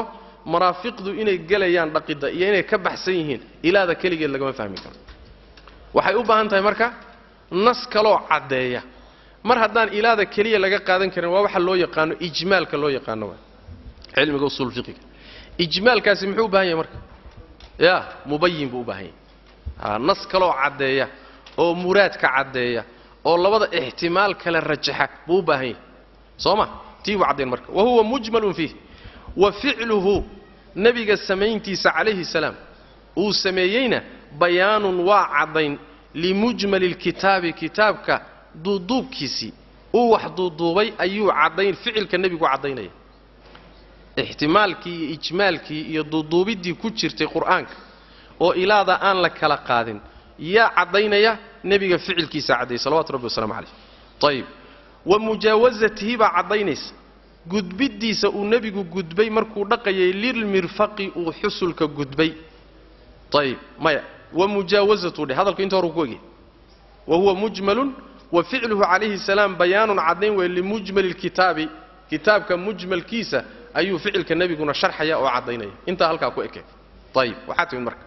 maraafiqdu inay gelayaan dhaqidda iyo inay ka baxsan yihiin ilaada keligeed lagama fahmi karo waxay u baahan tahay marka nas kaloo caddeeya mar haddaan ilaada keliya laga qaadan karin waa waxa loo yaqaano ijmaalka loo yaqaano waa cilmiga usuul fiqiga ijmaalkaasi muxuu u baahan yahay marka ya mubayin buu u baahan yahay a nas kaloo caddeeya oo muraadka caddeeya oo labada ixtimaal kale rajaxa buu u baahan yahay soo ma tii buu caddayn marka wa huwa mujmalun fiih wa ficluhu nebiga samayntiisa calayhi salaam uu sameeyeyna bayaanun waa caddayn limujmali lkitaabi kitaabka duuduubkiisii uu wax duuduubay ayuu caddayn ficilka nebigu caddaynaya ixtimaalkii iyo ijmaalkii iyo duuduubiddii ku jirtay qur'aanka oo ilaada aan la kala qaadin yaa caddaynaya nebiga ficilkiisa caddeeyey salawatu rabbi wasalaamu calayh ayib wa mujaawasatihi baa caddaynaysa gudbiddiisa uu nebigu gudbay markuu dhaqayay lilmirfaqi uu xusulka gudbay ayib maya wa mujaawasatu dheh hadalku inta hore ku egya wa huwa mujmalun wa ficluhu calayhi salaam bayaanun caddayn weeye limujmali lkitaabi kitaabka mujmalkiisa ayuu ficilka nebiguna sharxaya oo caddaynaya intaa halkaa ku ekay ayib waxaa timid marka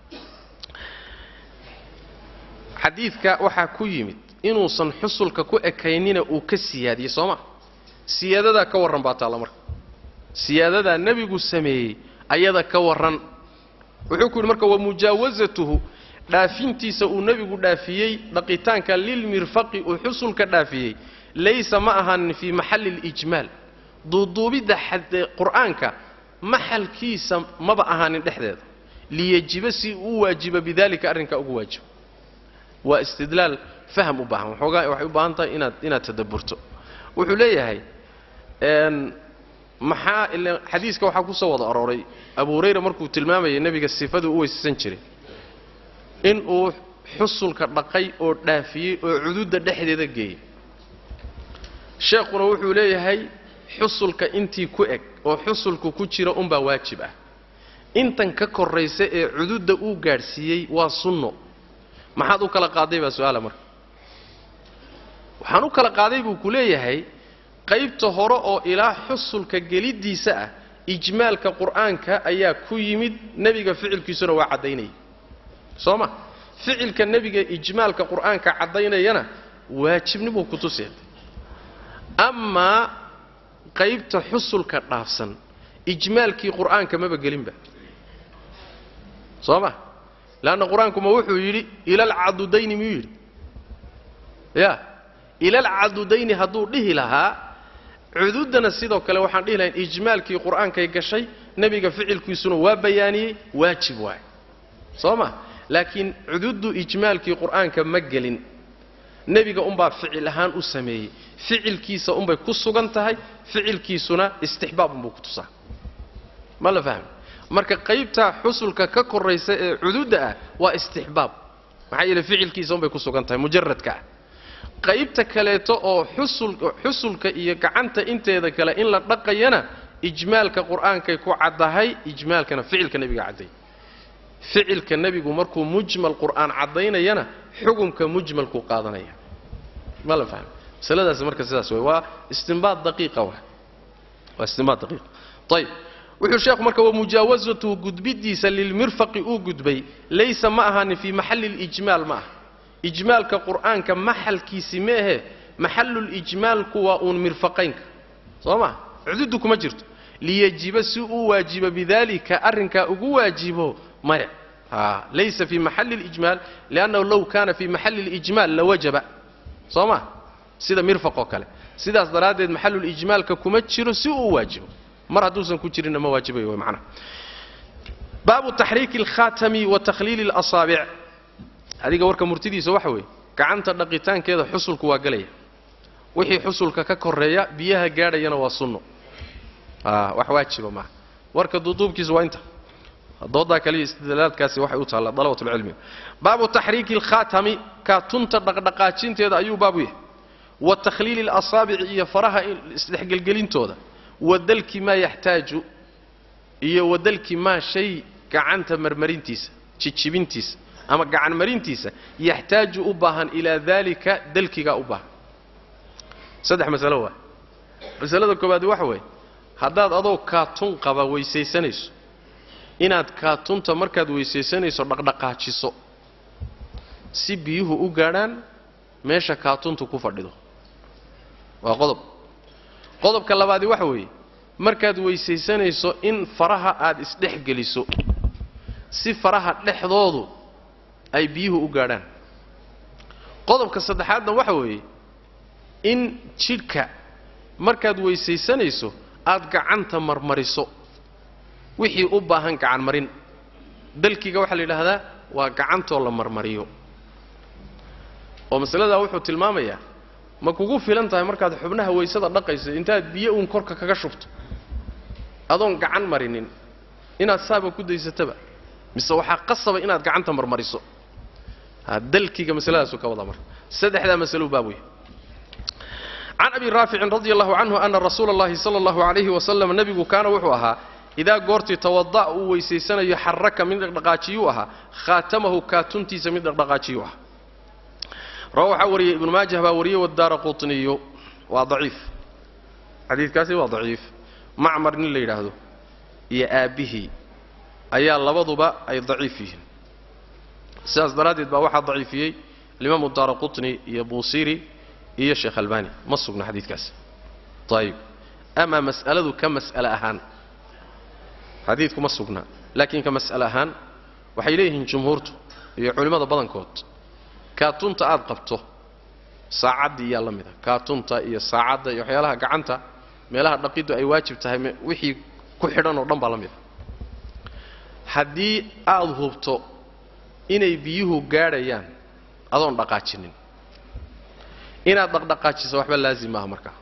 xadiidka waxaa ku yimid inuusan xusulka ku ekaynina uu ka siyaadiyey soo ma siyaadadaa ka warran baa taalla marka siyaadadaa nebigu sameeyey ayada ka warran wuxuu ku yidhi marka wa mujaawasatuhu dhaafintiisa uu nebigu dhaafiyey dhaqitaanka lilmirfaqi uu xusulka dhaafiyey laysa ma ahaanin fii maxalli lijmaal duuduubidda qur'aanka maxalkiisa maba ahaanin dhexdeeda liyajiba si uu waajiba bidalika arrinkaa ugu waajibo waa istidlaal faham u baahan waxoogaa waxay u baahan tahay inaad inaad tadabburto wuxuu leeyahay maxaa ila xadiiska waxaa ku soo wada arooray abu hurayra markuu tilmaamayay nebiga sifaduu u weysaysan jiray in uu xusulka dhaqay oo dhaafiyey oo cududda dhexdeeda geeyey sheekhuna wuxuu leeyahay xusulka intii ku eg oo xusulku ku jira unbaa waajib ah intan ka korraysa ee cududda uu gaadhsiiyey waa sunno maxaad u kala qaaday baa su-aala marka waxaan u kala qaaday buu ku leeyahay qaybta hore oo ilaa xusulka geliddiisa ah ijmaalka qur'aanka ayaa ku yimid nebiga ficilkiisuna waa caddaynaya soo ma ficilka nebiga ijmaalka qur'aanka caddaynayana waajibnibuu ku tusee amaa qaybta xusulka dhaafsan ijmaalkii qur'aanka maba gelinba soo ma leanna qur-aanku ma wuxuu yidhi ilalcadudayni miyuu yidhi ya ilalcadudayni hadduu dhihi lahaa cududdana sidoo kale waxaan dhihi lahayn ijmaalkii qur'aankay gashay nebiga ficilkiisuna waa bayaaniyey waajib waay soo ma laakiin cududdu ijmaalkii qur'aanka ma gelin nebiga unbaa ficil ahaan u sameeyey ficilkiisa unbay ku sugan tahay ficilkiisuna istixbaab unbuu ku tusaa ma la fahmi marka qaybtaa xusulka ka korraysa ee cududda ah waa istixbaab maxaa yeele ficilkiisa unbay ku sugan tahay mujaradka ah qaybta kaleeto oo xusul xusulka iyo gacanta inteeda kale in la dhaqayana ijmaalka qur'aankay ku caddahay ijmaalkana ficilka nebiga cadday ficilka nebigu markuu mujmal qur'aan caddaynayana xukumka mujmalkuu qaadanaya ma la fahmi masaladaas marka sidaas wey waa istinbaad daqiiqa wa waa istinbaad daqiiqa ayib wuxuu sheekhu marka wamujaawasatuhu gudbiddiisa lilmirfaqi uu gudbay laysa ma ahaanin fii maxalli lijmaal ma ah ijmaalka qur'aanka maxalkiisi ma ahe maxallulijmaalku waa uun mirfaqaynka soo ma cududdu kuma jirto liyajiba si uu waajibo bidalika arrinkaa ugu waajibo maya a laysa fii maxalli lijmaal liannahu low kaana fii maxalli lijmaal lawajaba soo ma sida mirfaq oo kale sidaas daraaddeed maxallulijmaalka kuma jiro si uu waajibo mar hadduusan ku jirinna ma waajibayo way macnaha baabu taxriiki alkhaatami wa takhliili اlasaabic adiga warka murtidiisa waxa weeye gacanta dhaqitaankeeda xusulku waa gelaya wixii xusulka ka koreeya biyaha gaadhayana waa sunno wax waajiba maaha warka duuduubkiisa waa inta doodaa kaliya istidlaalaadkaasi waxay u taallaa dalabatulcilmiga baabu taxriiki alkhaatami kaatunta dhaqdhaqaajinteeda ayuu baabu yahay wa takhliili اlasaabici iyo faraha isdhexgelgelintooda wadalki maa yaxtaaju iyo wadalki maa shay gacanta marmarintiisa jijibintiisa ama gacan marintiisa yaxtaaju u baahan ilaa daalika dalkigaa u baahan saddex masalo waa masalada koowaad waxa weeye haddaad adoo kaatun qaba weysaysanayso inaad kaatunta markaad weysaysanayso dhaqdhaqaajiso si biyuhu u gaadhaan meesha kaatuntu ku fadhido waa qodob qodobka labaadi waxa weeye markaad weysaysanayso in faraha aad isdhex geliso si faraha dhexdoodu ay biyuhu u gaadhaan qodobka saddexaadna waxa weeye in jidhka markaad weysaysanayso aad gacanta marmariso wixii u baahan gacan marin dalkiga waxaa la yidhaahdaa waa gacantoo la marmariyo oo masaladaa wuxuu tilmaamayaa ma kugu filan tahay markaad xubnaha weysada dhaqayso intaad biyo uun korka kaga shubto adoon gacan marinin inaad saaba ku daysataba mise waxaa qasaba inaad gacanta marmariso ha dalkiga masaladaasu ka wada marka saddexdaa masalo baab wey can abi raaficin radi allahu canhu ana rasuula اllahi sala allahu alayhi wasalam nebigu kaana wuxuu ahaa idaa goortii tawada' uu weysaysanayo xaraka mid dhaqdhaqaajiyuu ahaa khaatamahu kaatuntiisa mid dhaqdhaqaajiyuu ahaa rawa waxaa wariyey ibnu maajah baa wariyey wadaara qutniyu waa daciif xadiidkaasi waa daciif macmar nin la yidhaahdo iyo aabbihii ayaa labaduba ay daciif yihiin sidaas daraaddeed baa waxaa daciifiyey alimaamu daara qutni iyo buusiri iyo sheekh albani ma sugna xadiidkaasi ayib amaa mas'aladu ka mas'ale ahaan xadiidku ma sugna laakiin ka mas'ale ahaan waxay leeyihiin jumhuurtu iyo culimmada badankood kaatunta aad qabto saacaddii yaa la mida kaatunta iyo saacadda iyo waxyaalaha gacanta meelaha dhaqiddu ay waajib tahay wixii ku xidhan oo dhan baa la mida haddii aad hubto inay biyuhu gaadhayaan adoon dhaqaajinin inaad dhaqdhaqaajiso waxba laazim maaha markaa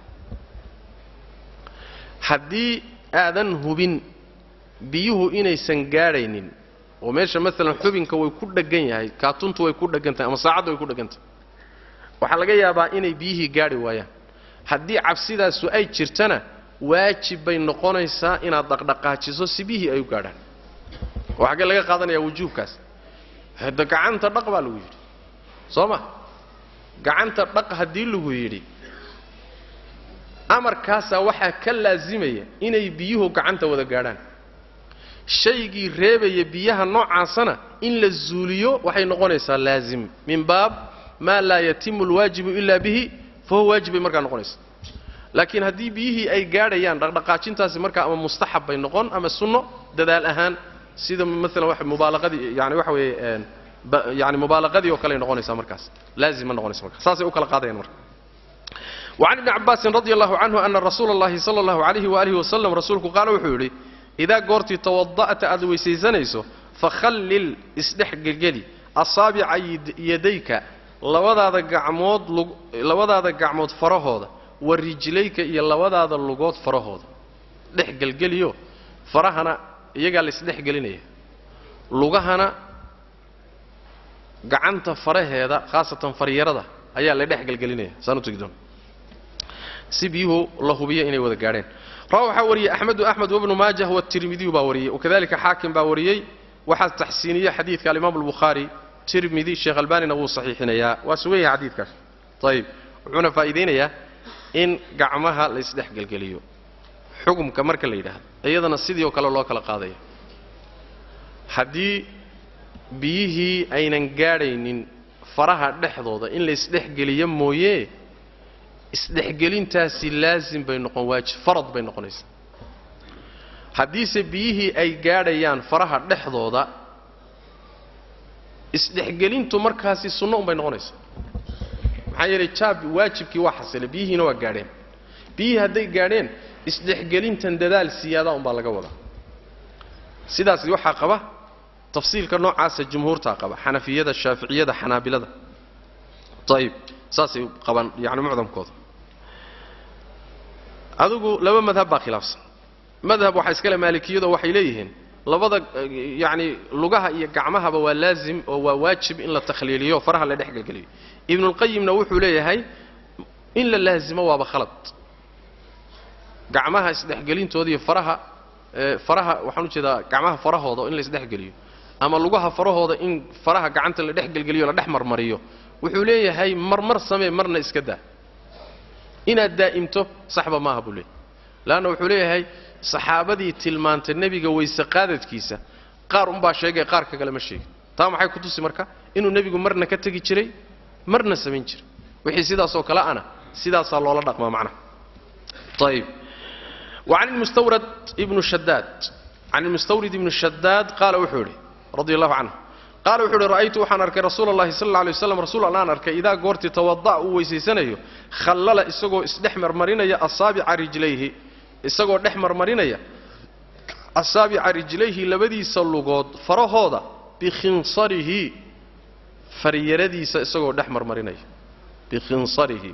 haddii aadan hubin biyuhu inaysan gaadhaynin oo meesha maalan xubinka way ku dheggan yahay kaatuntu way ku dheggan tahay ama saacadda way ku dheggan tahay waxaa laga yaabaa inay biyihii gaadhi waayaan haddii cabsidaasu ay jirtana waajib bay noqonaysaa inaad dhaqdhaqaajiso si biyihii ay u gaadhaan oo xaggee laga qaadanayaa wujuubkaas hadda gacanta dhaq baa lagu yidhi soo ma gacanta dhaq haddii lagu yidhi amarkaasaa waxaa ka laasimaya inay biyuhu gacanta wada gaadhaan shaygii reebaya biyaha noocaasana in la zuuliyo waxay noqonaysaa laazim min baab maa laa yatimu alwaajibu ilaa bihi fa huwa waajib bay markaa noqonaysa laakiin haddii biyihii ay gaadhayaan dhaqdhaqaajintaasi markaa ama mustaxab bay noqon ama sunno dadaal ahaan sida maalan wa mubaalaqadii yani waxa weeye yani mubaalaqadii oo kale ay noqonaysaa markaas laazim ma noqonaysa marka saasay u kala qaadayaan marka وعن ابن عباس رضي الله عنه أن رسول الله صلى الله عليه وآله وسلم رسولك قال وحولي إذا قرت توضأت أدوي سيزنيسو فخلل اسدح قلقلي أصابع يديك labadaada gacmood labadaada gacmood farahooda wa rijlayka iyo labadaada lugood farahooda dhex gelgeliyo farahana iyagaa laisdhex gelinaya lugahana gacanta faraheeda khaasatan faryarada ayaa la dhex gelgelinaya saan u tegi doona si biyuhu la hubiyo inay wada gaadheen rawa waxaa wariyey axmedu axmed wabnu maajah watirmidiyu baa wariyey wakadalika xaakim baa wariyey waxaa taxsiiniye xadiidka alimaamu albukhaari tirmidi sheekh albanina wuu saxiixinayaa waa sugan yahay xadiidkaas ayib wuxuuna faa'iidaynayaa in gacmaha la isdhex gelgeliyo xukumka marka la yidhaahdo iyadana sidii oo kale loo kala qaadaya haddii biyihii aynan gaadhaynin faraha dhexdooda in la isdhexgeliyo mooye isdhexgelintaasi laasim bay noqon waajib farad bay noqonaysaa haddiise biyihii ay gaadhayaan faraha dhexdooda isdhexgelintu markaasi sunno unbay noqonaysaa maxaa yeelay jaab waajibkii waa xasilay biyihiina waa gaadheen biyihii hadday gaadheen isdhexgelintan dadaal siyaadaa unbaa laga wadaa sidaas waxaa qaba tafsiilka noocaasa jumhuurtaa qaba xanafiyada shaaficiyada xanaabilada ayib saasay qabaan yani mucdamkooda adigu laba madhab baa khilaafsan madhab waxaa iskale maalikiyado waxay leeyihiin labada yacni lugaha iyo gacmahaba waa laazim oo waa waajib in la takhliiliyo faraha la dhexgelgeliyo ibnulqayimna wuxuu leeyahay in la laazimo waaba khalad gacmaha isdhexgelintooda iyo faraha faraha waxaan ujeedaa gacmaha farahooda in la isdhexgeliyo ama lugaha farahooda in faraha gacanta la dhexgelgeliyo la dhex marmariyo wuxuu leeyahay marmar samee marna iska daa inaad daa'imto saxba maaha buu leeyahy leanna wuxuu leeyahay saxaabadii tilmaantay nebiga weyse qaadadkiisa qaar unbaa sheegay qaarka kale ma sheegin taa maxay ku tusi marka inuu nebigu marna ka tegi jiray marna samayn jiray wixii sidaasoo kale ana sidaasaa loola dhaqmaa macnaha ayib وعن المستورد ابن شداد عن المستورد ابن شداد قال وحوري رضي الله عنه قال وحوري رأيت وحان أركي رسول الله صلى الله عليه وسلم رسول الله أركي إذا قرت توضأ ويسيسنيو خلل إساقو إسدحمر مرينيا أصابع رجليه إساقو دحمر مرينيا أصابع رجليه لبدي سلقود فرهودا بخنصره فريردي إساقو دحمر مرينيا بخنصره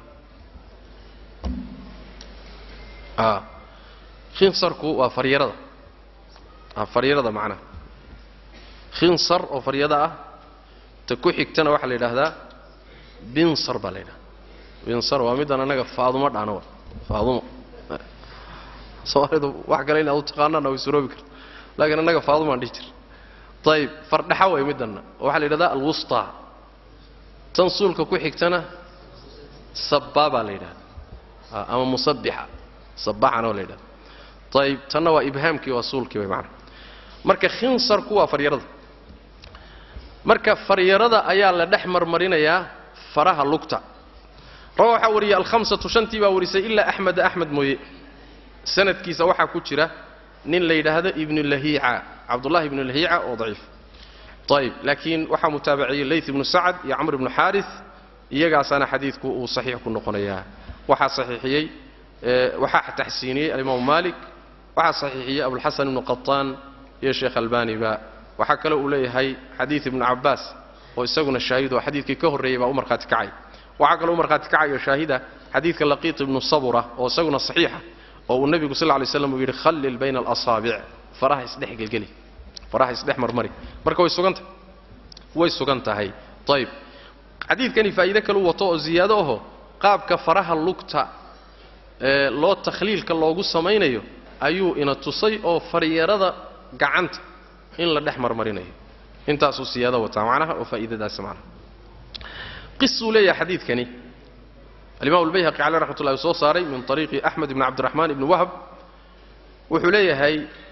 آه khinsarku waa faryarada faryarada macnaha khinsar oo faryada ah ta ku xigtana waxaa la yidhaahdaa binsar baa la yidhahda binsar waa middan annaga faadumo dhaano wa faadumo soomaalidu wax kale inaad u taqaanaana way suroobi karta laakiin annaga faadumaan dhihi jir ayib fardhaxa way middanna oo waxaa la yidhahdaa alwustaa tan suulka ku xigtana sabbaa baa la yidhahda ama musabbixa sabbaxana waa la yidhahda ayib tanna waa ibhaamkii waa suulkii way macana marka khinsarku waa faryarada marka faryarada ayaa la dhex marmarinayaa faraha lugta rawa waxaa wariyey alhamsatu shantii baa warisay ilaa axmeda axmed mooye sanadkiisa waxaa ku jira nin la yidhaahdo ibnu lahiica cabdullahi ibnu lahiica oo daciif ayib laakiin waxaa mutaabaciyey leyt ibnu sacad iyo camr ibnu xaaris iyagaasaana xadiidku uu saxiix ku noqonayaa waxaa saxiixiyey waxaa taxsiiniyey alimaamu maalik waxaa saxiixiyey abulxasan ibnu qataan iyo sheekh albaniba waxaa kale uu leeyahay xadiid ibnu cabaas oo isaguna shaahid oo xadiidkii ka horreeyey baa u markhaati kacay waxaa kaloo u markhaati kacayo shaahida xadiidka laqiit ibnu sabura oo isaguna saxiixa oo uu nebigu sal ly slam uu yidhi khallil bayna alasaabic faraha isdhex gelgeli faraha isdhex marmari marka way sugan tahay way sugan tahay ayib xadiidkani faa'iide kalu wato oo ziyaado aho qaabka faraha lugta ee loo takhliilka loogu samaynayo ayuu ina tusay oo faryarada gacanta in la dhex marmarinayo intaasuu siyaado wataa macnaha oo faa'iidadaas macnaha qisuu leeyahay xadiidkani alimaam albayhaqi caleh raxmat ullahi soo saaray min طariiqi axmed ibn cabdiraxmaan ibni wahb wuxuu leeyahay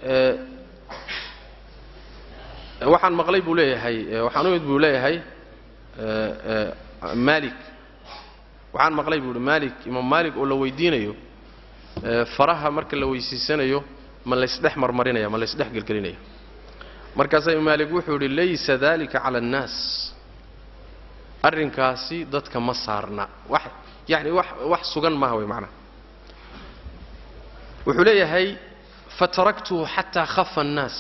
waxaan maqlay buu leeyahay waxaan u mid buu leeyahay maalik waxaan maqlay buu ihi maalik imaam maalik oo la weydiinayo faraha marka la weysiisanayo ma laysdhex marmarinaya ma laysdhex gelgelinaya markaasaa imaam maalik wuxuu yidhi laysa dalika cala annaas arrinkaasi dadka ma saarna wax yacni wax wax sugan maaha way macnaha wuxuu leeyahay fataraktuhu xataa khafa annaas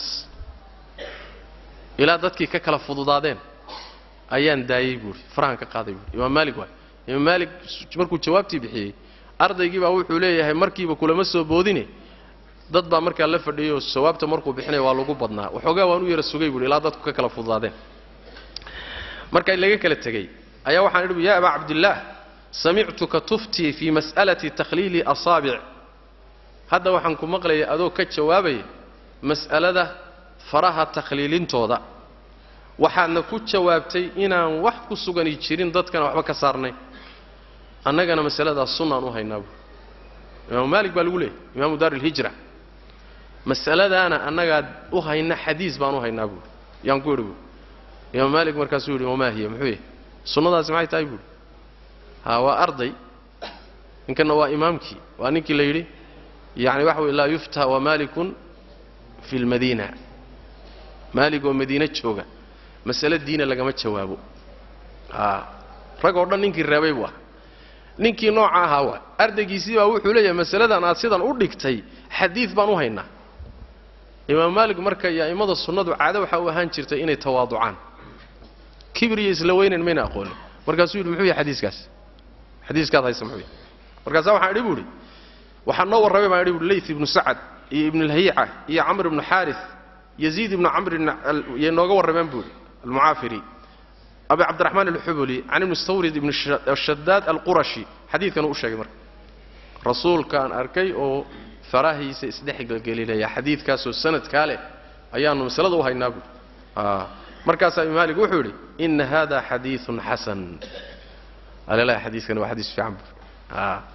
ilaa dadkii ka kala fududaadeen ayaan daayey buuhi farahan ka qaaday buuhi imaam maalik waay imaam maalik markuu jawaabtii bixiyey ardaygii baa wuxuu leeyahay markiiba kulama soo boodine dad baa markaa la fadhiyey oo jawaabta markuu bixinaya waa lagu badnaa waxoogaa waan u yara sugay buuhi ilaa dadku ka kala fududaadeen marka laga kala tegey ayaa waxaan idhi ya abaa cabdillaah samictuka tuftii fii mas'alati takhliili asaabic hadda waxaan ku maqlayay adoo ka jawaabaya mas'alada faraha takhliilintooda waxaadna ku jawaabtay inaan wax ku sugani jirin dadkana waxba ka saarnay annagana masaladaas sunnaan u haynaa buui imaamu maalik baa lagu leeyay imaamu daar ilhijra masaladaana annagaa u hayna xadiis baan u haynaa buui yaan ku idhi buui imaam maalik markaasuu yidhi wamaa hiya muxuu yahy sunnadaasi maxay tahay buuhi ha waa arday ninkanna waa imaamkii waa ninkii la yidhi yacni waxa weye laa yufta wa maalikun fi lmadiina maalig oo madiine jooga masale diina lagama jawaabo a rag oo dhan ninkii reebay buu ah ninkii nooca ahaa waa ardaygiisii baa wuxuu leeyahay masaladan aad sidan u dhigtay xadiid baan u haynaa imaam maalik marka iyo a'immada sunnadu caado waxaa u ahaan jirtay inay tawaaducaan kibir iyo isla weynan mayna aqoonin markaasuu yidhi muxuu yahay xadiiskaas xadiiskaad haysa muxuu yahay markaasaa waxaan idhi bu idhi waxaa noo warramay baan idhi buhi layth ibnu sacad iyo ibnu lhayica iyo camr ibnu xaaris yaziid ibnu camr yay nooga warrameen buu idhi almucaafiri abi cabdiraxmaan alxubuli can ibni stawrid ibni shadaad alqurashi xadiidkanuu u sheegay marka rasuulkaan arkay oo farahiisa isdhexgelgelinaya xadiidkaasoo sanadkaa leh ayaannu masalada u haynaa buui markaasaa imaam maalik wuxuu yidhi ina hada xadiiun xasan alelahi xadiiskani waa xadiis fiican buui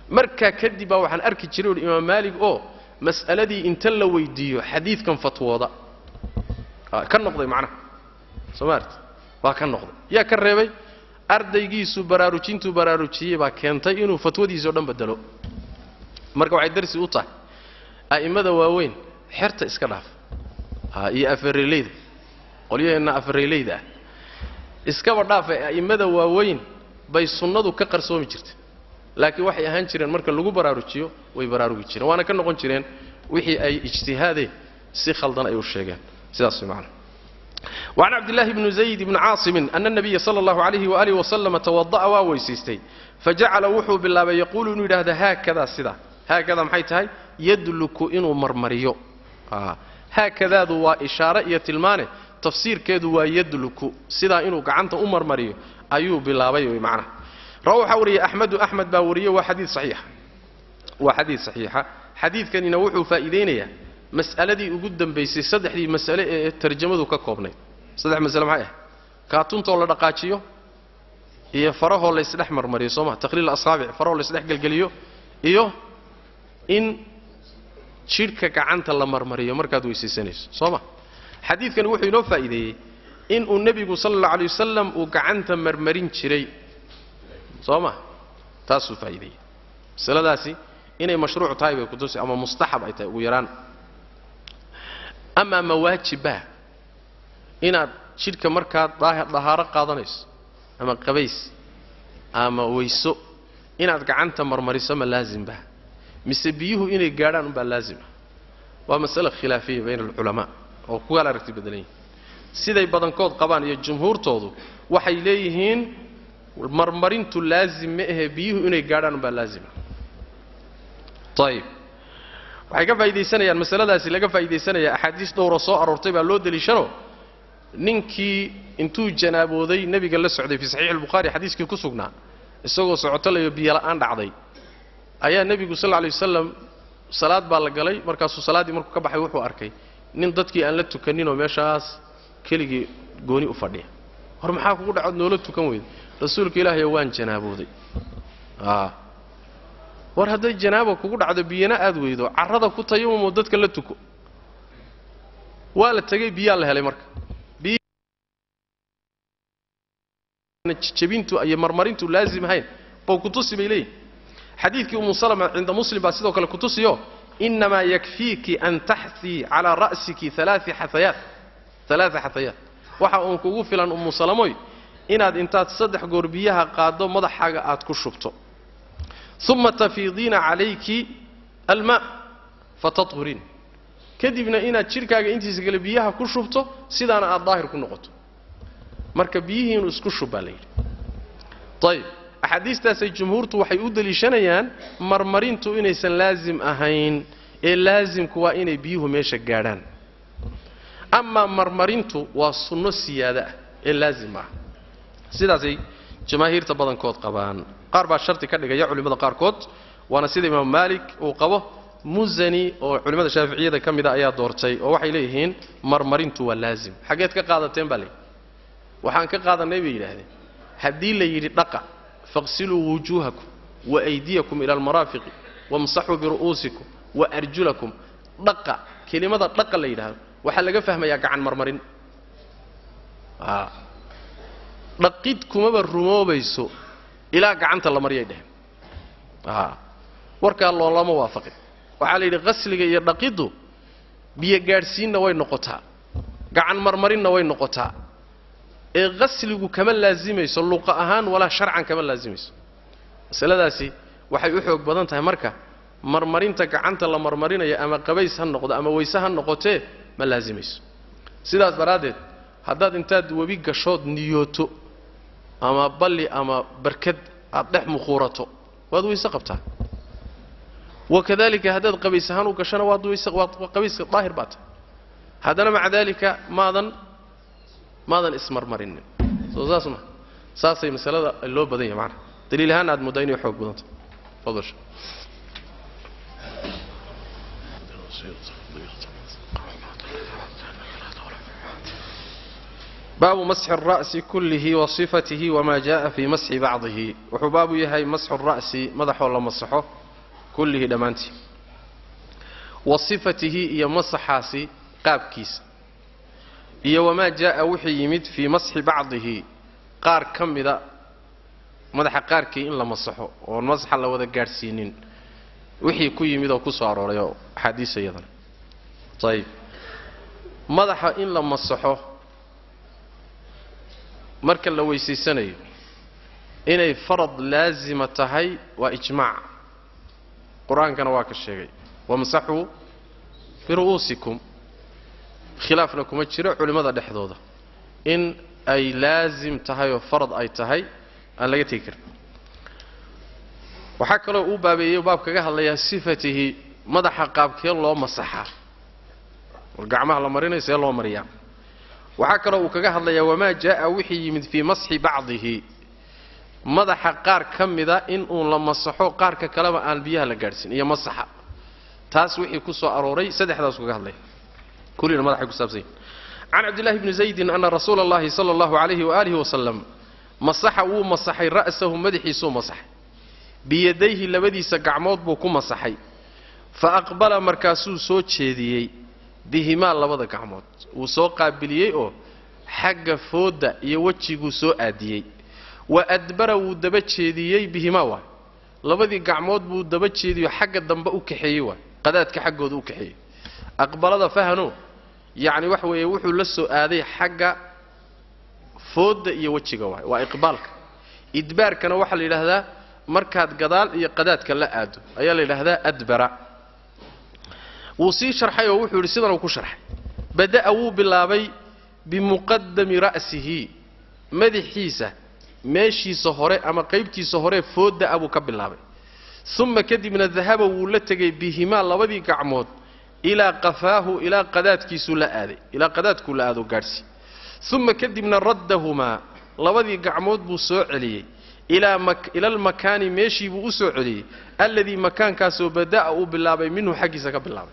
markaa kadib baa waxaan arki jiray uhi imaam maalig oo mas'aladii inta la weydiiyo xadiidkan fatwooda ka noqday macnaha soo maarti waa ka noqday yaa ka reebay ardaygiisu baraarujintuu baraarujiyey baa keentay inuu fatwadiisao dhan bedelo marka waxay darsi u tahay a'immada waaweyn xerta iska dhaaf iyo afareleyda qolyaheenna afareleyda ah iskaba dhaafay a'immada waaweyn bay sunnadu ka qarsoomi jirtay laakiin waxay ahaan jireen marka lagu baraarujiyo way baraarugi jireen waana ka noqon jireen wixii ay ijtihaadeen si khaldan ay u sheegeen sidaas way macana وعن عبد الله بن زيد بن عاصم أن النبي صلى الله عليه وآله وسلم توضأ وويسيستي فجعل وحو بالله يقول إنه هذا هكذا سدا هكذا محيتهاي يدلك إنه مرمريو آه. هكذا ذو إشارة يتلمانه تفسير كذو يدلك سدا إنه قعنت أمر مريو أيوب بالله بيوي معنا روح وري أحمد أحمد باوريه وحديث صحيح وحديث صحيحة حديث كان ينوحوا فائدينيا mas'aladii ugu dambaysay saddexdii mas'ale ee tarjamadu ka koobnayd saddex masale maxay ah kaatuntoo la dhaqaajiyo iyo farahoo la isdhex marmariyo soo ma taqliil asaabic farahoo la isdhex gelgeliyo iyo in jidhka gacanta la marmariyo markaad weysaysanayso soo ma xadiidkani wuxuu inoo faa'iideeyey inuu nebigu sala allau alay wasalam uu gacanta marmarin jiray soo ma taasuu faa'iideeyey masaladaasi inay mashruuc tahay bay kutusi ama mustaxab ay tahay ugu yaraan amaa mawaajibah inaad jidhka markaad dahaaro qaadanayso ama qabays ama weyso inaad gacanta marmariso ma laazimba mise biyuhu inay gaadhaan umbaa laazima waa masale khilaafiya bayna alculamaa oo ku kala aragti badan yihin siday badankood qabaan iyo jumhuurtoodu waxay leeyihiin marmarintu laazim ma ahe biyuhu inay gaadhaan umbaa laazima ayib waxay ka faa'iidaysanayaan masaladaasi laga faa'iidaysanaya axaadiis dhowra soo aroortay baa loo deliishano ninkii intuu janaabooday nebiga la socday fii saxiixi albukhaari xadiiskii ku sugnaa isagoo socotolayo biyola'aan dhacday ayaa nebigu sal lla alay wasalam salaad baa la galay markaasuu salaaddii markuu ka baxay wuxuu arkay nin dadkii aan la tukaninoo meeshaas keligii gooni u fadhiya hor maxaa kugu dhacood noola tukan weyda rasuulka ilaahayo waan janaabooday war hadday janaaba kugu dhacdo biyana aad weydo carrada ku tayamumoo dadka la tuko waa la tegey biyaa la helay marka jabintu iyo marmarintu laazim ahayn bow kutusi bay leeyihin xadiidkii umu salama cinda muslim baa sidoo kale kutusiyo inamaa yakfiiki an taxtii calaa ra'siki alaaa xaayaat alaaa xatayaat waxa uun kugu filan umu salamoy inaad intaad saddex goor biyaha qaaddo madaxaaga aad ku shubto uma tafiidiina calayki almaa fatahuriin kadibna inaad jidhkaaga intiisa kale biyaha ku shubto sidaana aad daahir ku noqoto marka biyihiinu isku shub baa la yidhi ayib axaadiistaasay jumhuurtu waxay u deliishanayaan marmarintu inaysan laazim ahayn ee laazimku waa inay biyuhu meesha gaadhaan amaa marmarintu waa sunno siyaada ah ee laazim ah sidaasay jamaahiirta badankood qabaan qaar baa sharti ka dhigaya culimmada qaarkood waana sida imaam maalik uu qabo musani oo culimmada shaaficiyada ka mida ayaa doortay oo waxay leeyihiin marmarintu waa laazim xaggeed ka qaadateen baa layidhi waxaan ka qaadanay bay yidhaahdeen haddii la yidhi dhaqa faqsiluu wujuuhakum wa aydiyakum ila almaraafiqi wamsaxuu biru'uusikum wa arjulakum dhaqa kelimada dhaqa la yidhaahdo waxaa laga fahmayaa gacan marmarin dhaqid kumaba rumoobayso ilaa gacanta la maryay dheheen warkaa loolama waafaqin waxaa la yidhi qasliga iyo dhaqiddu biyo gaadhsiinna way noqotaa gacan marmarinna way noqotaa ee qasligu kama laazimayso luqa ahaan walaa sharcan kama laazimayso masaladaasi waxay u xoog badan tahay marka marmarinta gacanta la marmarinayo ama qabays ha noqdo ama weyse ha noqotee ma laazimayso sidaas daraaddeed haddaad intaad webi gashood niyooto ama balli ama barkad aad dhex mukhuurato waad weyse qabtaa wakadalika haddaad qabays ahaan u gashona waad weyse waad qabayska daahir baa tahay haddana maca daalika maadan maadan ismarmarinin soo saas ma saasay masalada loo badan yahay macana daliil ahaan aad muddaa inay xoog badanta fadal baabu masxi الra'si kullihi wa sifatihi wama jaءa fii masxi bacdihi wuxuu baabu yahay masxu الra'si madaxoo la masaxo kullihi dhammaantii wa sifatihi iyo masaxaasi qaabkiisa iyo wamaa jaءa wixii yimid fii masxi bacdihi qaar ka mida madaxa qaarkii in la masaxo oon masaxa la wada gaadhsiinin wixii ku yimid oo ku soo arooray oo axaadiisa iyadana ayib madaxa in la masaxo marka la weysaysanayo inay farad laasima tahay waa ijmaac qur-aankana waa ka sheegay wamsaxuu biru'uusikum khilaafna kuma jiro culimmada dhexdooda in ay laasim tahay oo farad ay tahay aan laga tegi karin waxaa kaloo uu baabeeyey baab kaga hadlayaa sifatihi madaxa qaabkee loo masaxaa war gacmaha la marinayo see loo mariyaa waxaa kaloo uu kaga hadlayaa wamaa jaءa wixii yimid fii masxi bacdihi madaxa qaar ka mida in uun la masaxo qaarka kaleba aan biyaha la gaadhsin iyo masaxa taas wixii ku soo arooray saddexdaasuu kaga hadlaya kullina madaxay ku saabsan yihin can cabdillahi bni zaydin ana rasuula اllahi sala اllahu alayhi waalihi wasalam masaxa wuu masaxay ra'sahu madaxiisuu masaxay biyadayhi labadiisa gacmood buu ku masaxay fa aqbala markaasuu soo jeediyey bihimaa labada gacmood wuu soo qaabiliyey oo xagga foodda iyo wejiguu soo aadiyey wa adbara wuu daba jeediyey bihimaa waay labadii gacmood buu daba jeediyo xagga dambe u kaxeeyey waay qadaadka xaggooda u kaxeeyey aqbalada fahano yacni waxa weeye wuxuu la soo aaday xagga foodda iyo wejiga waay waa iqbaalka idbaarkana waxaa la yidhaahdaa markaad gadaal iyo qadaadka la aado ayaa la yidhaahdaa adbara wuu sii sharxay oo wuxuu yidhi sidan uu ku sharxay bada'a wuu bilaabay bimuqadami ra'sihi madaxiisa meeshiisa hore ama qaybtiisa hore foodda a buu ka bilaabay uma kadibna dahaba wuu la tegay bihimaa labadii gacmood ilaa qafaahu ilaa qadaadkiisuu la aaday ilaa qadaadkuu la aado gaadhsi uma kadibna raddahumaa labadii gacmood buu soo celiyey ila almakaani meeshii buu u soo celiyey alladii makaankaasoo bada'a uu bilaabay minhu xaggiisa ka bilaabay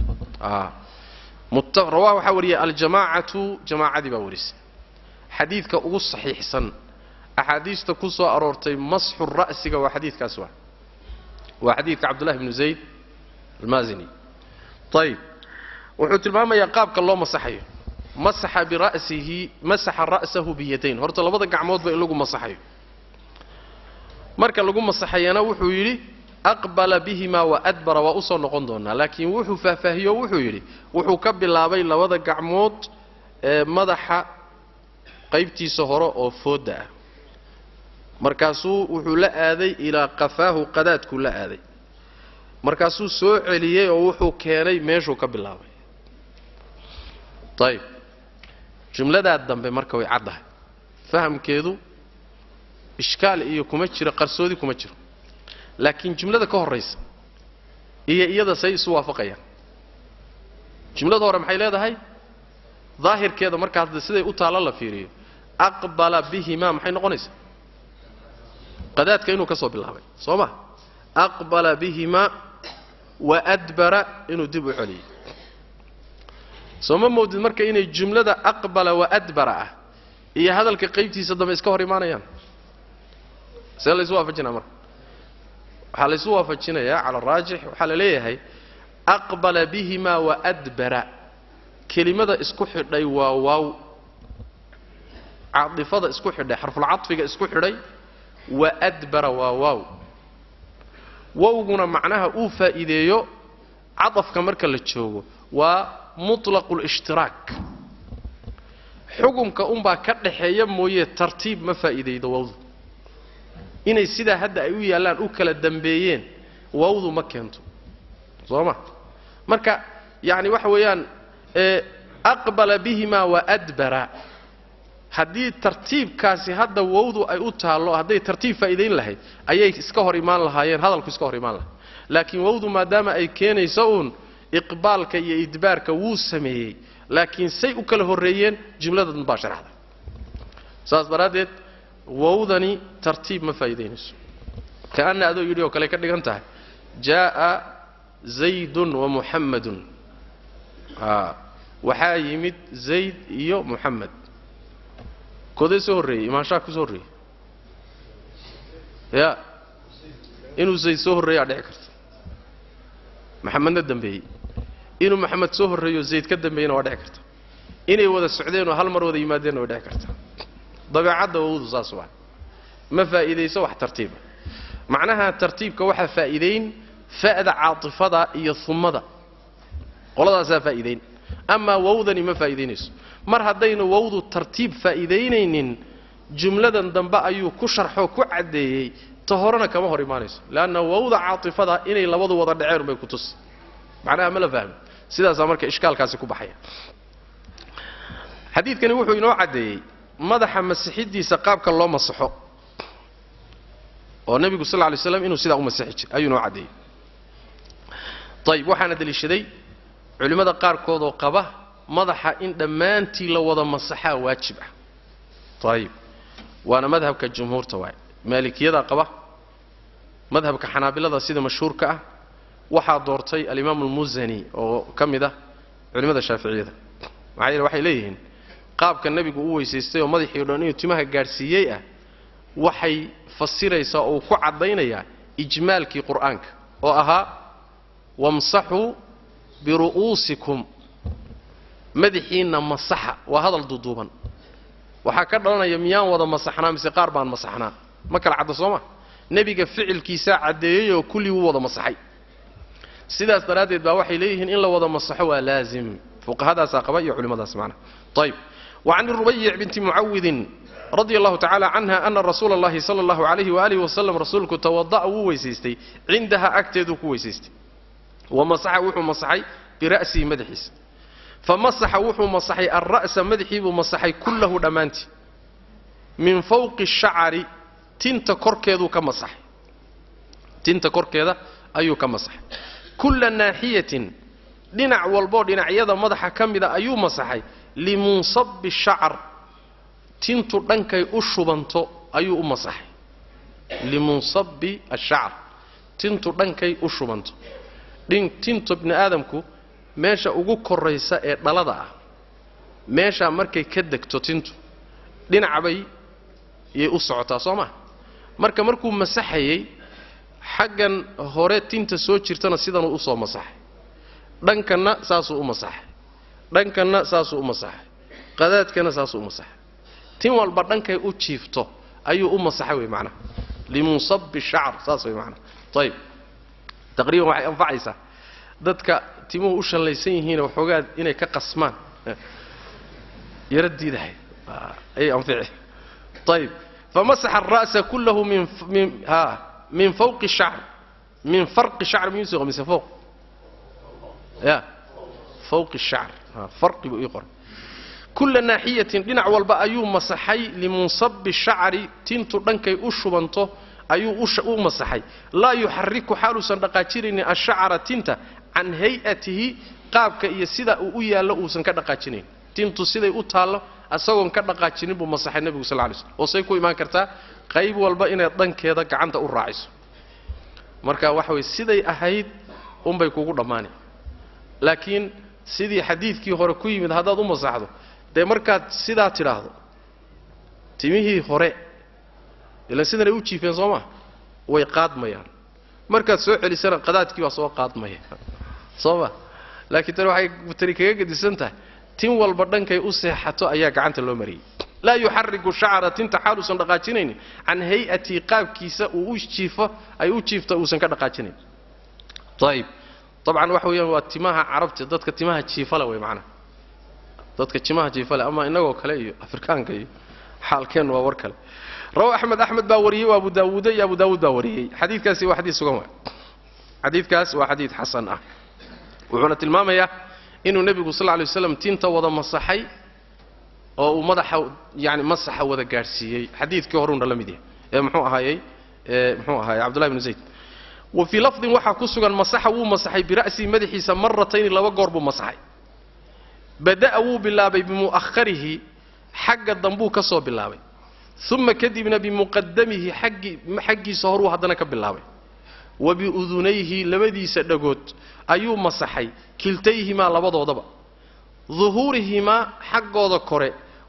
rawah waxaa wariyay aljamaacatu jamaacadii baa warisay xadiidka ugu saxiixsan axaadiista ku soo aroortay masxu ra'siga waa xadiidkaas waa waa xadiidka cabdullahi bnu zayd almaazini ayib wuxuu tilmaamayaa qaabka loo masaxayo masaxa bira'sihi masaxa ra'sahu biyadayn horta labada gacmoodba in lagu masaxayo marka lagu masaxayana wuxuu yidhi aqbala bihimaa wa adbara waa usoo noqon doonaa laakiin wuxuu faahfaahiyo wuxuu yidhi wuxuu ka bilaabay labada gacmood ee madaxa qaybtiisa hore oo foodda ah markaasuu wuxuu la aaday ilaa qafaahu qadaadkuu la aaday markaasuu soo celiyey oo wuxuu keenay meeshuu ka bilaabay ayib jumladaa dambe marka way caddahay fahamkeedu ishkaal iyo kuma jiro qarsoodi kuma jiro laakiin jumlada ka horraysa iyo iyada say isu waafaqayaan jumlada hore maxay leedahay daahirkeeda markaas siday u taalla la fiiriyo aqbala bihimaa maxay noqonaysaa qadaadka inuu ka soo bilaabay soo ma aqbala bihimaa wa adbara inuu dib u celiyey soo ma moodid marka inay jumlada aqbala wa adbara ah iyo hadalka qaybtiisa dambe iska hor imaanayaan see laysu waafajinaa marka waxaa laysu waafajinayaa cala araajix waxaa la leeyahay aqbala bihimaa wa adbara kelimada isku xidhay waa waaw caadifada isku xidhay xarfulcadfiga isku xidhay wa adbara waa waaw wowguna macnaha uu faa'iideeyo cadafka marka la joogo waa mutlaqu lishtiraak xukunka unbaa ka dhaxeeya mooye tartiib ma faa'iidaydo wawdu inay sidaa hadda ay u yaallaan u kala dambeeyeen wawdu ma keento soo ma marka yacni waxa weeyaan aqbala bihimaa wa adbara haddii tartiibkaasi hadda wowdu ay u taallo hadday tartiib faa'iidayn lahayd ayay iska hor imaan lahaayeen hadalku iska hor imaan lahay laakiin wowdu maadaama ay keenayso uun iqbaalka iyo idbaarka wuu sameeyey laakiin say u kala horreeyeen jumladan baa sharaxday saas daraaddeed wowdani tartiib ma faa'iidaynayso ka'anna adoo yidhi oo kale ka dhigan tahay jaa'a zaydun wa muxammadun a waxaa yimid zayd iyo muxamed koodee soo horreeyey imaanshaha ku soo horreeyey ya inuu zayd soo horreeyaa dhici karta maxamedna dambeeyey inuu maxamed soo horreeyo zayd ka dambeeyena waa dhici karta inay wada socdeenoo hal mar wada yimaadeenna way dhici karta dabeecadda wawdu saas waa ma faa'iidayso wax tartiiba macnaha tartiibka waxaa faa'iidayn fa'da caatifada iyo humada qoladaasaa faa'iidayn amaa wawdani ma faa'iidaynayso mar haddaynu wawdu tartiib faa'iidaynaynin jumladan dambe ayuu ku sharxoo ku caddeeyey ta horena kama hor imaanayso leanna wawda caatifada inay labadu wada dhaceen bay ku tusi macnaha ma la fahmi sidaasaa marka ishkaalkaasi ku baxaya xadiidkani wuxuu inoo caddeeyey madaxa masixiddiisa qaabka loo masaxo oo nebigu sal ly slam inuu sidaa u masixi jiray ayuu inoo caddeeyey ayib waxaana deliishaday culimmada qaarkood oo qaba madaxa in dhammaantii la wada masaxaa waajib ah ayib waana madhabka jumhuurta waaye maalikiyadaa qaba madhabka xanaabilada sida mashhuurka ah waxaa doortay alimaamu almusani oo ka mid ah culimmada shaaficiyada maxaa yeele waxay leeyihiin qaabka nebigu u weysaystay oo madaxii o dhan inuu timaha gaadhsiiyey ah waxay fasiraysaa oo uu ku caddaynayaa ijmaalkii qur'aanka oo ahaa wamsaxuu biru'uusikum madaxiinna masaxa waa hadal duuduuban waxaa ka dhalanaya miyaan wada masaxnaa mise qaar baan masaxnaa ma kala cadda soo ma nebiga ficilkiisaa caddeeyey oo kullii wuu wada masaxay sidaas daraaddeed baa waxay leeyihiin in la wada masaxo waa laazim fuqahadaasaa qaba iyo culimmadaas macnaha ayib wacan rubayic binti mucawidin radia allahu tacala canha ana rasuula allahi sala allahu calayhi waalihi wasalam rasuulku tawada'a wuu weysaystay cindaha agteeduu ku weysaystay wa masaxa wuxuu masaxay bira'sihi madaxiisa fa masaxa wuxuu masaxay alra'sa madaxii buu masaxay kullahu dhammaantii min fawqi shacari tinta korkeeduu ka masaxay tinta korkeeda ayuu ka masaxay kulla naaxiyatin dhinac walboo dhinacyada madaxa ka mida ayuu masaxay limunsabi shacar tintu dhankay u shubanto ayuu u masaxay limunsabi ashacar tintu dhankay u shubanto tintu bni aadamku meesha ugu koraysa ee dhalada ah meeshaa markay ka degto tintu dhinacbay yay u socotaa soo maa marka markuu masaxayey xaggan hore tinta soo jirtana sidanuu usoo masaxay dhankanna saasuu u masaxay dhankanna saasuu u masaxay qadaadkana saasuu u masaxay tin walba dhankay u jiifto ayuu u masaxay wey macnaha limunsabi shacr saas wey macnaha ayib taqriiban waxay anfacaysaa dadka timuhu u shallaysan yihiina waxoogaa inay ka qasmaan yaro diidahay ayay anfici ayib famasaxa ara'sa kullahu min min ha min fawqi shacr min farqi shacr miyuu mise fawq ya fawqi shacr ha farqi buu ii qoray kulla naaxiyatin dhinac walba ayuu masaxay limunsabi shacri tintu dhankay u shubanto ayuu u masaxay laa yuxariku xaaluusan dhaqaajinaynin ashacra tinta can hay-atihi qaabka iyo sida uu u yaallo uusan ka dhaqaajinayn tintu siday u taallo asagoon ka dhaqaajinin buu masaxay nebigu sal lay slm oo say ku imaan kartaa qayb walba inayd dhankeeda gacanta u raaciso marka waxa weye siday ahayd unbay kugu dhammaani laakiin sidii xadiidkii hore ku yimid haddaad u masaxdo dee markaad sidaa tidhaahdo timihii hore ilan sidanay u jiifeen soo maa way qaadmayaan markaad soo celisana qadaadkii baa soo qaadmaya soo ma laakiin tani waxay tani kaga gedisan tahay tin walba dhankay u seexato ayaa gacanta loo mariyey laa yuxariku shacra tinta xaaluusan dhaqaajinaynin can hay-atii qaabkiisa uu u jiifo ay u jiifta uusan ka dhaqaajinayn ayib dabcan waxa weeyaan waa timaha carabta dadka timaha jiifale wey macnaha dadka timaha jiifale ama inagoo kale iyo afrikaanka iyo xaalkeennu waa war kale rawa axmed axmed baa wariyey waa abu daawuuda iyo abu daawuud baa wariyey xadiidkaasi waa xadiid sugan waay xadiidkaas waa xadiid xasan ah wuxuuna tilmaamayaa inuu nebigu sal lla lay waslam tinta wada masaxay oo uu madaxa yani masaxa wada gaadhsiiyey xadiidkii horuuna la mid yahay ee muxuu ahaayey ee muxuu ahaayey cabdullahi bnu zayd wa fii lafdin waxaa ku sugan masaxa wuu masaxay bira'sihi madaxiisa maratayni laba goor buu masaxay bada'a wuu bilaabay bimu'aharihi xagga dambuu ka soo bilaabay uma kadibna bimuqadamihi aggi xaggiisa horuu haddana ka bilaabay wa biudunayhi labadiisa dhagood ayuu masaxay kiltayhimaa labadoodaba duhuurihimaa xaggooda kore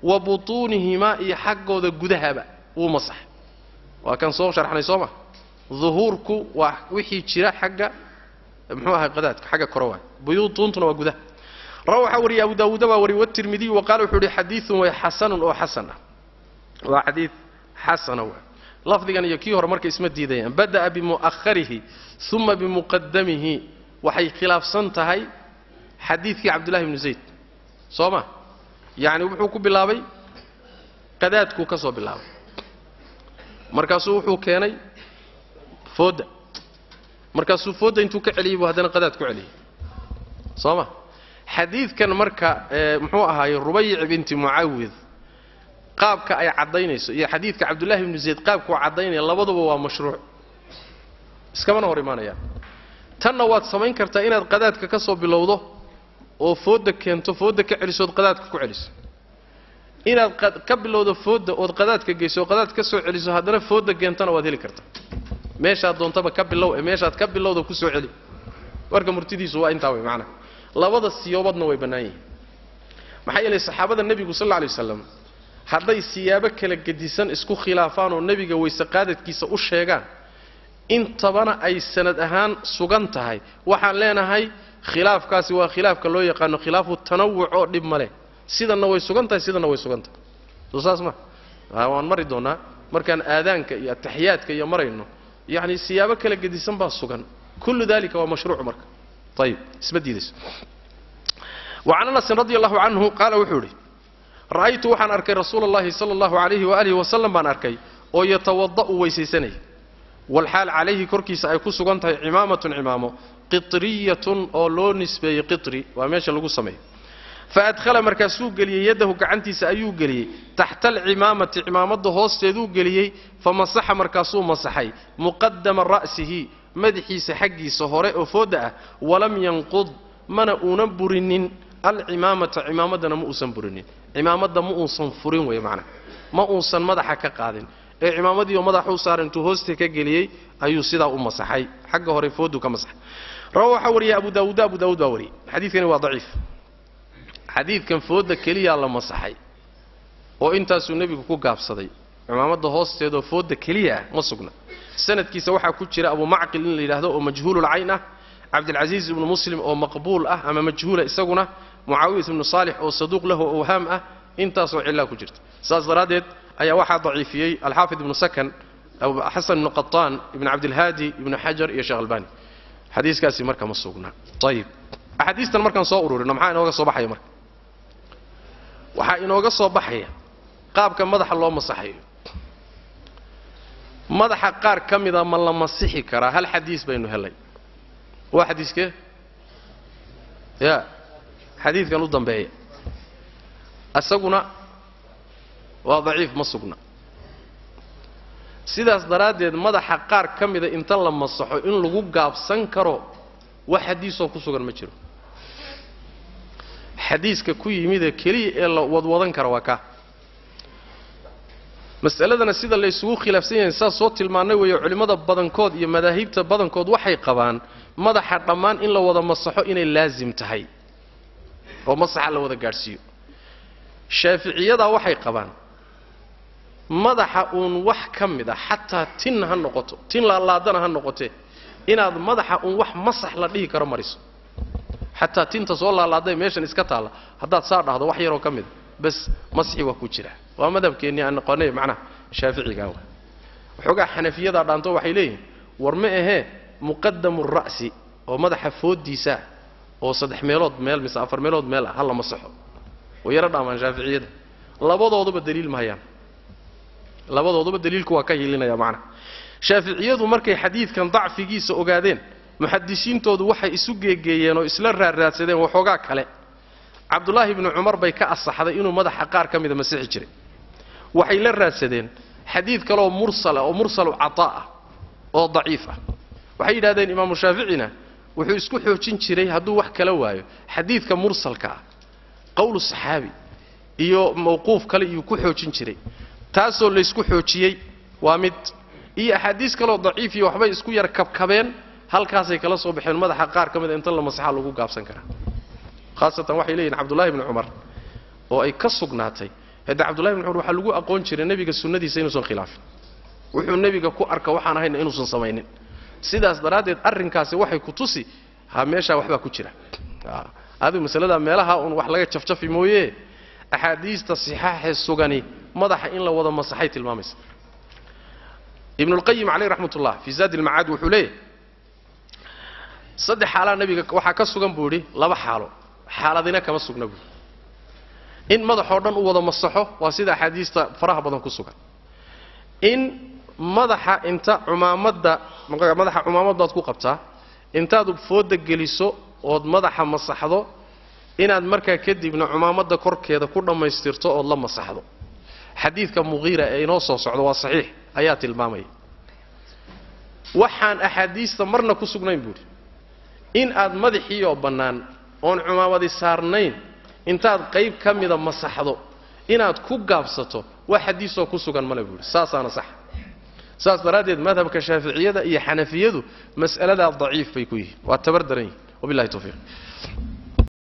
wa butuunihimaa iyo xaggooda gudahaba wuu masaxay waa kan soo sharxnay soo ma duhuurku waa wixii jira xagga muxuu ahay qadaadka xagga kore waay buyuutuuntuna waa gudaha rawa waxaa wariyay abu daawuuda baa wariyay watirmidiy wa qaala wuxuu ihi xadiidun way xasanun oo xasan ah waa xadiid xasana waay lafdigan iyo kii hore marka isma diidayaan bada'a bimu'aharihi uma bimuqadamihi waxay khilaafsan tahay xadiidkii cabdullahi bnu zayd soo ma yacni wuxuu ku bilaabay qadaadkuu ka soo bilaabay markaasuu wuxuu keenay foodda markaasuu foodda intuu ka celiyey buu haddana qadaad ku celiyey soo ma xadiidkan marka muxuu ahaaye rubayc binti mucawid qaabka ay caddaynayso iyo xadiidka cabdullahi ibnu zayd qaabkuu caddaynaya labaduba waa mashruuc iskamana hor imaanayaan tanna waad samayn kartaa inaad qadaadka ka soo bilowdo oo foodda keento foodda ka celiso ood qadaadka ku celiso inaad ka bilowdo foodda ood qadaadka geyso oo qadaad ka soo celiso haddana foodda keentana waad heli kartaa meeshaad doontaba ka bilow ee meeshaad ka bilowda ku soo celi warka murtidiisu waa intaa wey macnaha labada siyoobadna way bannaan yihiin maxaa yeelay saxaabada nebigu sal alla alay wasalam hadday siyaabo kala gedisan isku khilaafaan oo nebiga weyse qaadadkiisa u sheegaan intabana ay sanad ahaan sugan tahay waxaan leenahay khilaafkaasi waa khilaafka loo yaqaano khilaafu tanawuc oo dhib ma leh sidanna way sugan tahay sidanna way sugan tahay soo saas ma waan mari doonnaa markaan aadaanka iyo ataxiyaadka iyo marayno yacni siyaabo kala gedisan baa sugan kullu dalika waa mashruuc marka ayib isma diidayso wacan anasin radi allahu canhu qaala wuxuu idhi ra'aytu waxaan arkay rasuula allahi sala allahu calayhi waalihi wasalam baan arkay oo yatawada'u weysaysanaya walxaal calayhi korkiisa ay ku sugan tahay cimaamatun cimaamo qitriyatun oo loo nisbeeyey qitri waa meesha lagu sameeyo fa adkhala markaasuu geliyey yaddahu gacantiisa ayuu geliyey taxta alcimaamati cimaamadda hoosteeduu geliyey fa masaxa markaasuu masaxay muqadama ra'sihi madaxiisa xaggiisa hore oo foodda ah walam yanqud mana uunan burinin alcimaamata cimaamaddana ma uusan burinin cimaamadda ma uusan furin wey macnaha ma uusan madaxa ka qaadin ee cimaamadiioo madaxuu saaray intuu hoosta ka geliyey ayuu sidaa u masaxay xagga hore fooduu ka masaxay rawa waxaa wariyay abu daawuud abu daawuud baa wariyey xadiidkani waa daciif xadiidkan foodda keliyaa la masaxay oo intaasuu nebigu ku gaabsaday cimaamadda hoosteedoo foodda keliya ah ma sugna sanadkiisa waxaa ku jira abu macqil in la yidhaahdo oo majhuululcayn ah cabdilcasiis ibnu muslim oo maqbuul ah ama majhuula isaguna mucaawiyat ibnu saalix oo saduuq lahu owhaam ah intaasoo cillaa ku jirta saas daraaddeed ayaa waxaa daciifiyey alxaafid ibnu sakan xasan ibnu qataan ibnu cabdilhaadi ibnu xajar iyo sheekh albani xadiiskaasi marka ma sugna ayib axaadiistan markaan soo ururino maxaa inooga soo baxaya marka waxaa inooga soo baxaya qaabka madaxa loo masaxayo madaxa qaar ka mida ma la masixi karaa hal xadiis baynu helay waa xadiiskee ya xadiidkan u dambeeya isaguna waa daciif ma sugna sidaas daraaddeed madaxa qaar ka mida inta la masaxo in lagu gaabsan karo wax xadiisoo ku sugan ma jiro xadiiska ku yimidee keliya ee la wadwadan kara waa kaa mas'aladana sida la ysugu khilaafsan yahay saas soo tilmaannay weeye culimmada badankood iyo madaahibta badankood waxay qabaan madaxa dhammaan in la wada masaxo inay laasim tahay oo masaxa la wada gaadhsiiyo shaaficiyadaa waxay qabaan madaxa uun wax ka mid a xataa tin ha noqoto tin laalaadana ha noqotee inaad madaxa uun wax masax la dhihi karo mariso xataa tinta soo laalaaday meeshan iska taalla haddaad saa dhahdo wax yaroo ka mida bas masxi waa ku jira waa madhabkeennii aan noqonay macnaha shaaficigaa wa waxoogaa xanafiyadaa dhaanto waxay leeyihin war ma ahee muqadamu ra'si oo madaxa fooddiisaa oo saddex meelood meel mise afar meelood meel ah ha la masaxo way yaro dhaamaan shaaficiyada labadooduba daliil ma hayaan labadooduba daliilku waa ka hilinaya macnaha shaaficiyadu markay xadiidkan dacfigiisa ogaadeen muxadisiintoodu waxay isu geegeeyeen oo isla raarraadsadeen waxoogaa kale cabdulaahi ibnu cumar bay ka asaxday inuu madaxa qaar ka mida masixi jiray waxay la raadsadeen xadiid kaleoo mursala oo mursalu cataa ah oo daciif ah waxay yidhahdeen imaamu shaaficina wuxuu isku xoojin jiray hadduu wax kala waayo xadiidka mursalka ah qowlu saxaabi iyo mawquuf kale iyuu ku xoojin jiray taasoo laysku xoojiyey waa mid iyo axaadiis kaleoo daciif iyo waxbay isku yar kabkabeen halkaasay kala soo baxeen madaxa qaar ka mida inta la masaxa lagu gaabsan karaa haasatan waxay leeyihin cabdullahi ibni cumar oo ay ka sugnaatay hadda cabdullahi bn cumar waxaa lagu aqoon jiray nebiga sunnadiisa inuusan khilaafin wuxuu nebiga ku arka waxaan ahayna inuusan samaynin sidaas daraaddeed arrinkaasi waxay ku tusi ha meeshaa waxbaa ku jira adigu masalada meelaha uun wax laga jafjafi mooye axaadiista sixaaxee sugani madaxa in la wada masaxay tilmaamaysa ibnulqayim caleyh raxmat ullah fii zaadi ilmacaad wuxuu leeyahay saddex xaalaa nebiga waxaa ka sugan buu idhi laba xaalo xaaladina kama sugna buui in madaxoo dhan u wada masaxo waa sida axaadiista faraha badan ku sugan in madaxa inta cumaamadda madaxa cumaamadaad ku qabtaa intaad fooda geliso ood madaxa masaxdo inaad markaa kadibna cumaamadda korkeeda ku dhammaystirto ood la masaxdo xadiidka muqiira ee inoo soo socdo waa saxiix ayaa tilmaamaya waxaan axaadiista marna ku sugnayn buuhi in aad madaxiioo bannaan oon cumaamadi saarnayn intaad qayb ka mida masaxdo inaad ku gaabsato wax xadiisoo ku sugan male buuhi saasaana sax saas daraaddeed madhabka shaaficiyada iyo xanafiyadu mas'aladaa daciif bay ku yihiin waa tabar daran yihin wabillahi tawfiiq